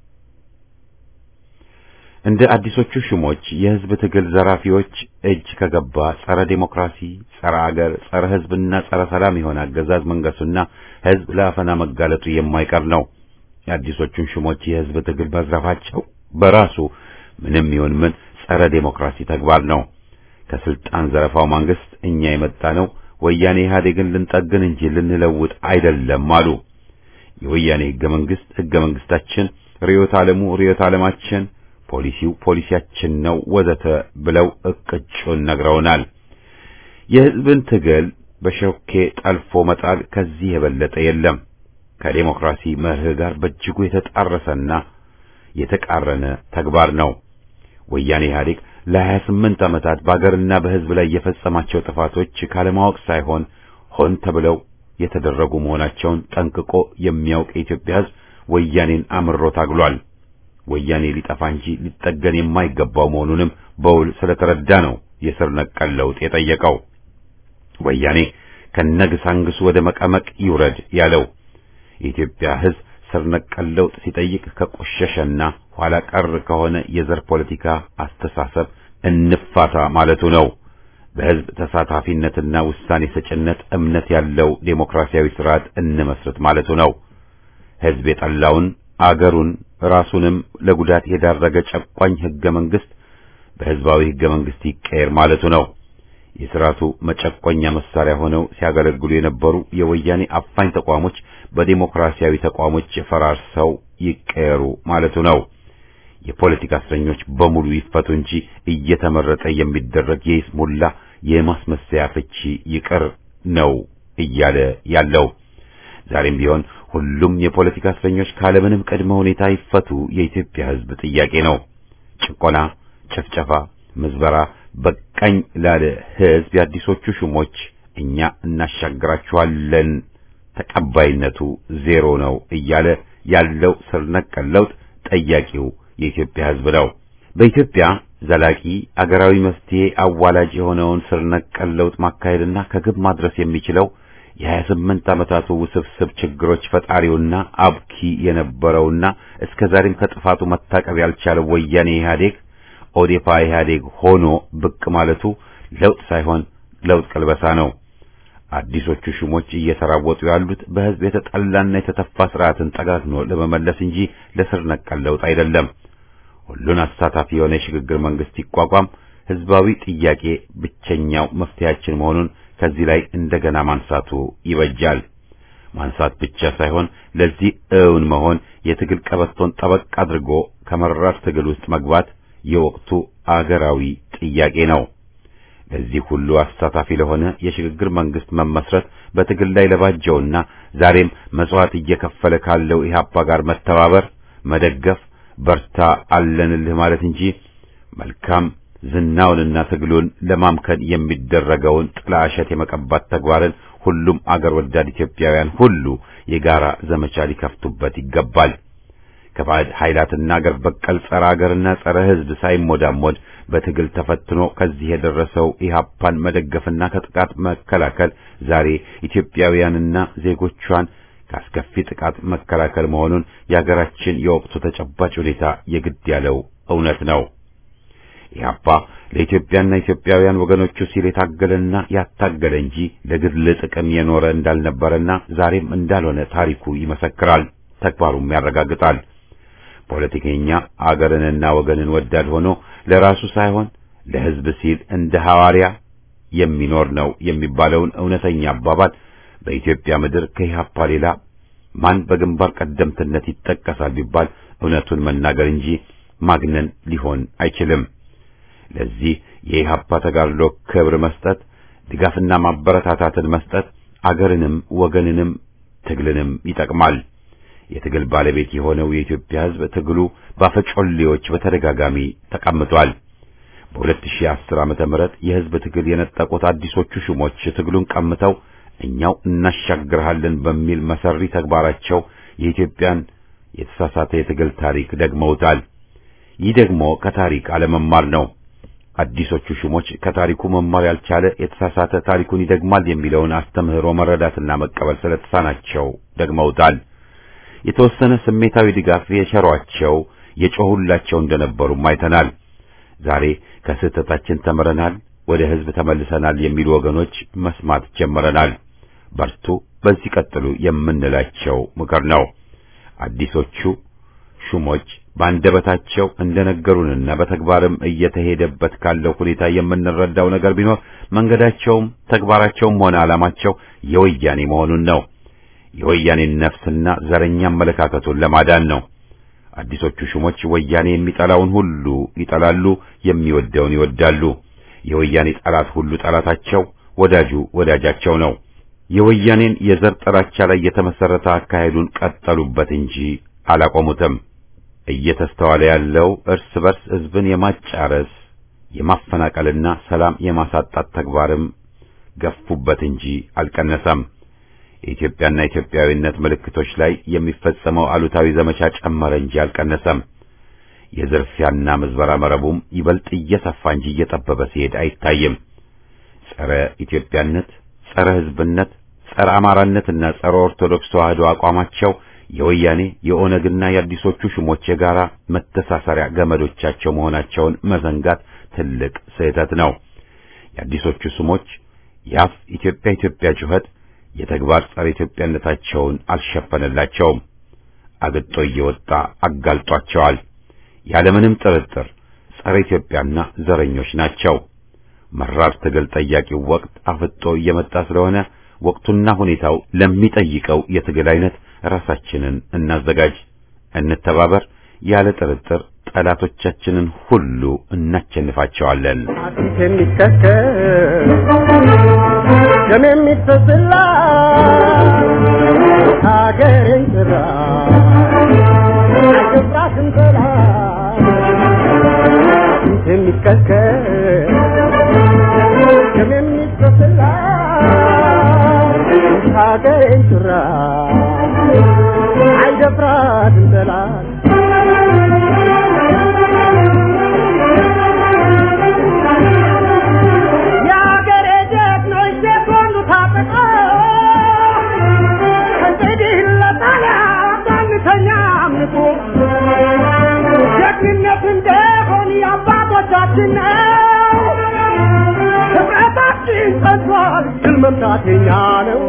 እንደ አዲሶቹ ሹሞች የሕዝብ ትግል ዘራፊዎች እጅ ከገባ ጸረ ዴሞክራሲ፣ ጸረ አገር፣ ጸረ ሕዝብና ጸረ ሰላም የሆነ አገዛዝ መንገሱና ሕዝብ ለአፈና መጋለጡ የማይቀር ነው። የአዲሶቹን ሹሞች የሕዝብ ትግል መዝረፋቸው በራሱ ምንም ይሁን ምን ጸረ ዴሞክራሲ ተግባር ነው። ከስልጣን ዘረፋው መንግስት እኛ የመጣ ነው ወያኔ ኢህአዴግን ልንጠግን እንጂ ልንለውጥ አይደለም አሉ። የወያኔ ህገ መንግስት ህገ መንግስታችን፣ ርዕዮተ ዓለሙ ርዕዮተ ዓለማችን፣ ፖሊሲው ፖሊሲያችን ነው ወዘተ ብለው እቅጩን ነግረውናል። የህዝብን ትግል በሾኬ ጠልፎ መጣል ከዚህ የበለጠ የለም። ከዴሞክራሲ መርህ ጋር በእጅጉ የተጣረሰና የተቃረነ ተግባር ነው። ወያኔ ኢህአዴግ ለሀያ ስምንት ዓመታት በአገርና በህዝብ ላይ የፈጸማቸው ጥፋቶች ካለማወቅ ሳይሆን ሆን ተብለው የተደረጉ መሆናቸውን ጠንቅቆ የሚያውቅ የኢትዮጵያ ህዝብ ወያኔን አምሮ ታግሏል። ወያኔ ሊጠፋ እንጂ ሊጠገን የማይገባው መሆኑንም በውል ስለተረዳ ነው የስር ነቀል ለውጥ የጠየቀው። ወያኔ ከነግሳንግሱ ወደ መቀመቅ ይውረድ ያለው የኢትዮጵያ ህዝብ ስር ነቀል ለውጥ ሲጠይቅ ከቆሸሸና ኋላ ቀር ከሆነ የዘር ፖለቲካ አስተሳሰብ እንፋታ ማለቱ ነው። በህዝብ ተሳታፊነትና ውሳኔ ሰጭነት እምነት ያለው ዴሞክራሲያዊ ስርዓት እንመስረት ማለቱ ነው። ህዝብ የጠላውን አገሩን ራሱንም ለጉዳት የዳረገ ጨቋኝ ህገ መንግስት በህዝባዊ ህገ መንግስት ይቀየር ማለቱ ነው። የስርዓቱ መጨቆኛ መሳሪያ ሆነው ሲያገለግሉ የነበሩ የወያኔ አፋኝ ተቋሞች በዴሞክራሲያዊ ተቋሞች ፈራርሰው ይቀየሩ ማለቱ ነው። የፖለቲካ እስረኞች በሙሉ ይፈቱ እንጂ እየተመረጠ የሚደረግ የይስሙላ የማስመሰያ ፍቺ ይቅር ነው እያለ ያለው። ዛሬም ቢሆን ሁሉም የፖለቲካ እስረኞች ካለምንም ቅድመ ሁኔታ ይፈቱ የኢትዮጵያ ህዝብ ጥያቄ ነው። ጭቆና፣ ጭፍጨፋ፣ ምዝበራ በቃኝ ላለ ህዝብ የአዲሶቹ ሹሞች እኛ እናሻግራችኋለን ተቀባይነቱ ዜሮ ነው እያለ ያለው ስር ነቀል ለውጥ ጠያቂው የኢትዮጵያ ህዝብ ነው። በኢትዮጵያ ዘላቂ አገራዊ መፍትሄ አዋላጅ የሆነውን ስር ነቀል ለውጥ ማካሄድና ከግብ ማድረስ የሚችለው የሀያ ስምንት ዓመታቱ ውስብስብ ችግሮች ፈጣሪውና አብኪ የነበረውና እስከ ዛሬም ከጥፋቱ መታቀብ ያልቻለው ወያኔ ኢህአዴግ ኦዴፓ ኢህአዴግ ሆኖ ብቅ ማለቱ ለውጥ ሳይሆን ለውጥ ቀልበሳ ነው። አዲሶቹ ሹሞች እየተራወጡ ያሉት በህዝብ የተጠላና የተተፋ ስርዓትን ጠጋግኖ ለመመለስ እንጂ ለስር ነቀል ለውጥ አይደለም። ሁሉን አሳታፊ የሆነ የሽግግር መንግስት ይቋቋም ህዝባዊ ጥያቄ ብቸኛው መፍትሄያችን መሆኑን ከዚህ ላይ እንደገና ማንሳቱ ይበጃል። ማንሳት ብቻ ሳይሆን ለዚህ እውን መሆን የትግል ቀበቶን ጠበቅ አድርጎ ከመራር ትግል ውስጥ መግባት የወቅቱ አገራዊ ጥያቄ ነው። ለዚህ ሁሉ አሳታፊ ለሆነ የሽግግር መንግስት መመስረት በትግል ላይ ለባጀውና ዛሬም መስዋዕት እየከፈለ ካለው ኢህአፓ ጋር መተባበር፣ መደገፍ፣ በርታ አለንልህ ማለት እንጂ መልካም ዝናውንና ትግሉን ለማምከን የሚደረገውን ጥላሸት የመቀባት ተግባርን ሁሉም አገር ወዳድ ኢትዮጵያውያን ሁሉ የጋራ ዘመቻ ሊከፍቱበት ይገባል። ከባዕድ ኃይላትና አገር በቀል ጸረ አገርና ጸረ ሕዝብ ሳይሞዳሞድ በትግል ተፈትኖ ከዚህ የደረሰው ኢህአፓን መደገፍና ከጥቃት መከላከል ዛሬ ኢትዮጵያውያንና ዜጎቿን ከአስከፊ ጥቃት መከላከል መሆኑን የአገራችን የወቅቱ ተጨባጭ ሁኔታ የግድ ያለው እውነት ነው። ኢህአፓ ለኢትዮጵያና ኢትዮጵያውያን ወገኖቹ ሲል የታገለና ያታገለ እንጂ ለግል ጥቅም የኖረ እንዳልነበረና ዛሬም እንዳልሆነ ታሪኩ ይመሰክራል፣ ተግባሩም ያረጋግጣል። ፖለቲከኛ አገርንና ወገንን ወዳድ ሆኖ ለራሱ ሳይሆን ለሕዝብ ሲል እንደ ሐዋርያ የሚኖር ነው የሚባለውን እውነተኛ አባባል በኢትዮጵያ ምድር ከኢህአፓ ሌላ ማን በግንባር ቀደምትነት ይጠቀሳል ቢባል እውነቱን መናገር እንጂ ማግነን ሊሆን አይችልም። ለዚህ የኢህአፓ ተጋድሎ ክብር መስጠት፣ ድጋፍና ማበረታታትን መስጠት አገርንም ወገንንም ትግልንም ይጠቅማል። የትግል ባለቤት የሆነው የኢትዮጵያ ሕዝብ ትግሉ ባፈጮሌዎች በተደጋጋሚ ተቀምጧል። በ2010 ዓመተ ምህረት የህዝብ ትግል የነጠቁት አዲሶቹ ሹሞች ትግሉን ቀምተው እኛው እናሻግርሃለን በሚል መሰሪ ተግባራቸው የኢትዮጵያን የተሳሳተ የትግል ታሪክ ደግመውታል። ይህ ደግሞ ከታሪክ አለመማር ነው። አዲሶቹ ሹሞች ከታሪኩ መማር ያልቻለ የተሳሳተ ታሪኩን ይደግማል የሚለውን አስተምህሮ መረዳትና መቀበል ስለተሳናቸው ደግመውታል። የተወሰነ ስሜታዊ ድጋፍ የቸሯቸው የጮሁላቸው እንደነበሩም አይተናል። ዛሬ ከስህተታችን ተምረናል፣ ወደ ህዝብ ተመልሰናል የሚሉ ወገኖች መስማት ጀምረናል። በርቱ፣ በዚህ ቀጥሉ የምንላቸው ምክር ነው። አዲሶቹ ሹሞች በአንደበታቸው እንደነገሩንና በተግባርም እየተሄደበት ካለው ሁኔታ የምንረዳው ነገር ቢኖር መንገዳቸውም ተግባራቸውም ሆነ ዓላማቸው የወያኔ መሆኑን ነው። የወያኔን ነፍስና ዘረኛ አመለካከቱን ለማዳን ነው። አዲሶቹ ሹሞች ወያኔ የሚጠላውን ሁሉ ይጠላሉ፣ የሚወደውን ይወዳሉ። የወያኔ ጠላት ሁሉ ጠላታቸው፣ ወዳጁ ወዳጃቸው ነው። የወያኔን የዘር ጥላቻ ላይ የተመሰረተ አካሄዱን ቀጠሉበት እንጂ አላቆሙትም። እየተስተዋለ ያለው እርስ በርስ ህዝብን የማጫረስ የማፈናቀልና ሰላም የማሳጣት ተግባርም ገፉበት እንጂ አልቀነሰም። የኢትዮጵያና ኢትዮጵያዊነት ምልክቶች ላይ የሚፈጸመው አሉታዊ ዘመቻ ጨመረ እንጂ አልቀነሰም። የዝርፊያና ምዝበራ መረቡም ይበልጥ እየሰፋ እንጂ እየጠበበ ሲሄድ አይታይም። ጸረ ኢትዮጵያነት፣ ጸረ ህዝብነት፣ ጸረ አማራነትና ጸረ ኦርቶዶክስ ተዋህዶ አቋማቸው የወያኔ የኦነግና የአዲሶቹ ሹሞች የጋራ መተሳሰሪያ ገመዶቻቸው መሆናቸውን መዘንጋት ትልቅ ስህተት ነው። የአዲሶቹ ሹሞች የአፍ ኢትዮጵያ ኢትዮጵያ ጩኸት የተግባር ጸረ ኢትዮጵያነታቸውን አልሸፈነላቸውም። አግጦ እየወጣ አጋልጧቸዋል። ያለምንም ጥርጥር ጸረ ኢትዮጵያና ዘረኞች ናቸው። መራር ትግል ጠያቂው ወቅት አፍጦ እየመጣ ስለሆነ ወቅቱና ሁኔታው ለሚጠይቀው የትግል አይነት ራሳችንን እናዘጋጅ፣ እንተባበር። ያለ ጥርጥር ጠላቶቻችንን ሁሉ እናቸንፋቸዋለን። አጥንት የሚከተል ደም የሚፈስላ ሀገሬን ጥራ አይገባትም ጠላት አጥንት የሚከተል ደም የሚፈስላ ሀገሬን ጥራ አይደፍራትም ጠላት የአገሬ ጀግኖች ሴኮንዱ ታጥቆ እንግዲህ ለጣሊያን ባንተኛ አምልኮ ጀግንነት እንደሆን የአባቶቻችን ነው። ህብረታችን ጸንቷል፣ ድል መምታት የኛ ነው።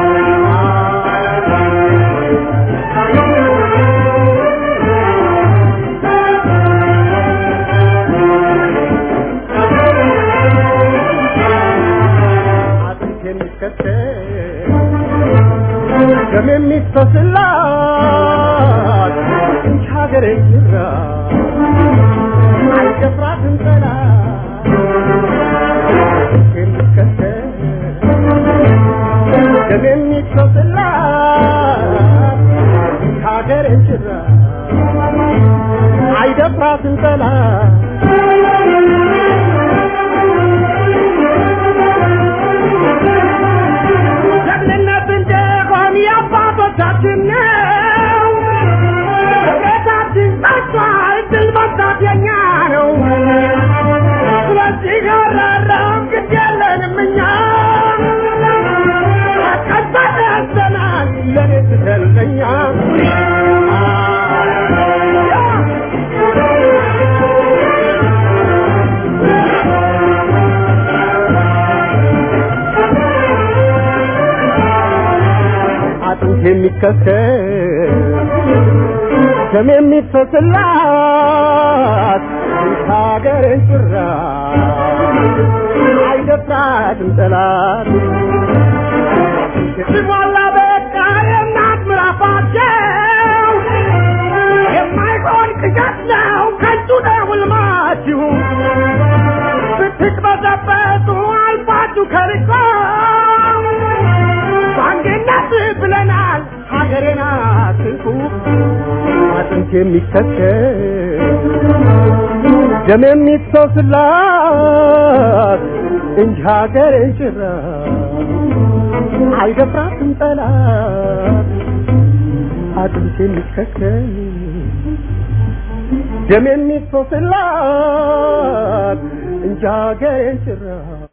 አጥንት የሚከተል ደም የሚፈስላት እንጂ ሀገሬ ጅራ አይደፍራትም ጠላት አጥንት የሚከተል ደም የሚፈስላት እንጂ ሀገሬ ጅራ አይደፍራትም ጠላት ጀግንነት እንደሆን የአባቶቻችን ነው። ህብረታችን ጸንቷል፣ ድል መምታት የኛ ነው። ስለዚህ አራራም ግድ የለንም እኛ ተቀበል ያዘናል ለኔ ስትለኛ አጥንት የሚከተል ደም የሚፈስላት ሀገርን ጭራ አይደፍራትም ጠላት ሲሞላ በቃ የእናት ምራፋቸው የማይሆን ቅዠት ነው ከንቱ ነው ሕልማችሁ ብትቅበዘበዙ አልፋችሁ ከርቆ በአንድነት ብለናል ሀገሬን አትንኩ አጥንት የሚከተል ደም የሚፈስላት እንጂ ሀገሬን ጭራ አይደፍራትም ጠላት አጥንት የሚከከል ደም የሚፈስላት እንጂ ሀገሬን ጭራ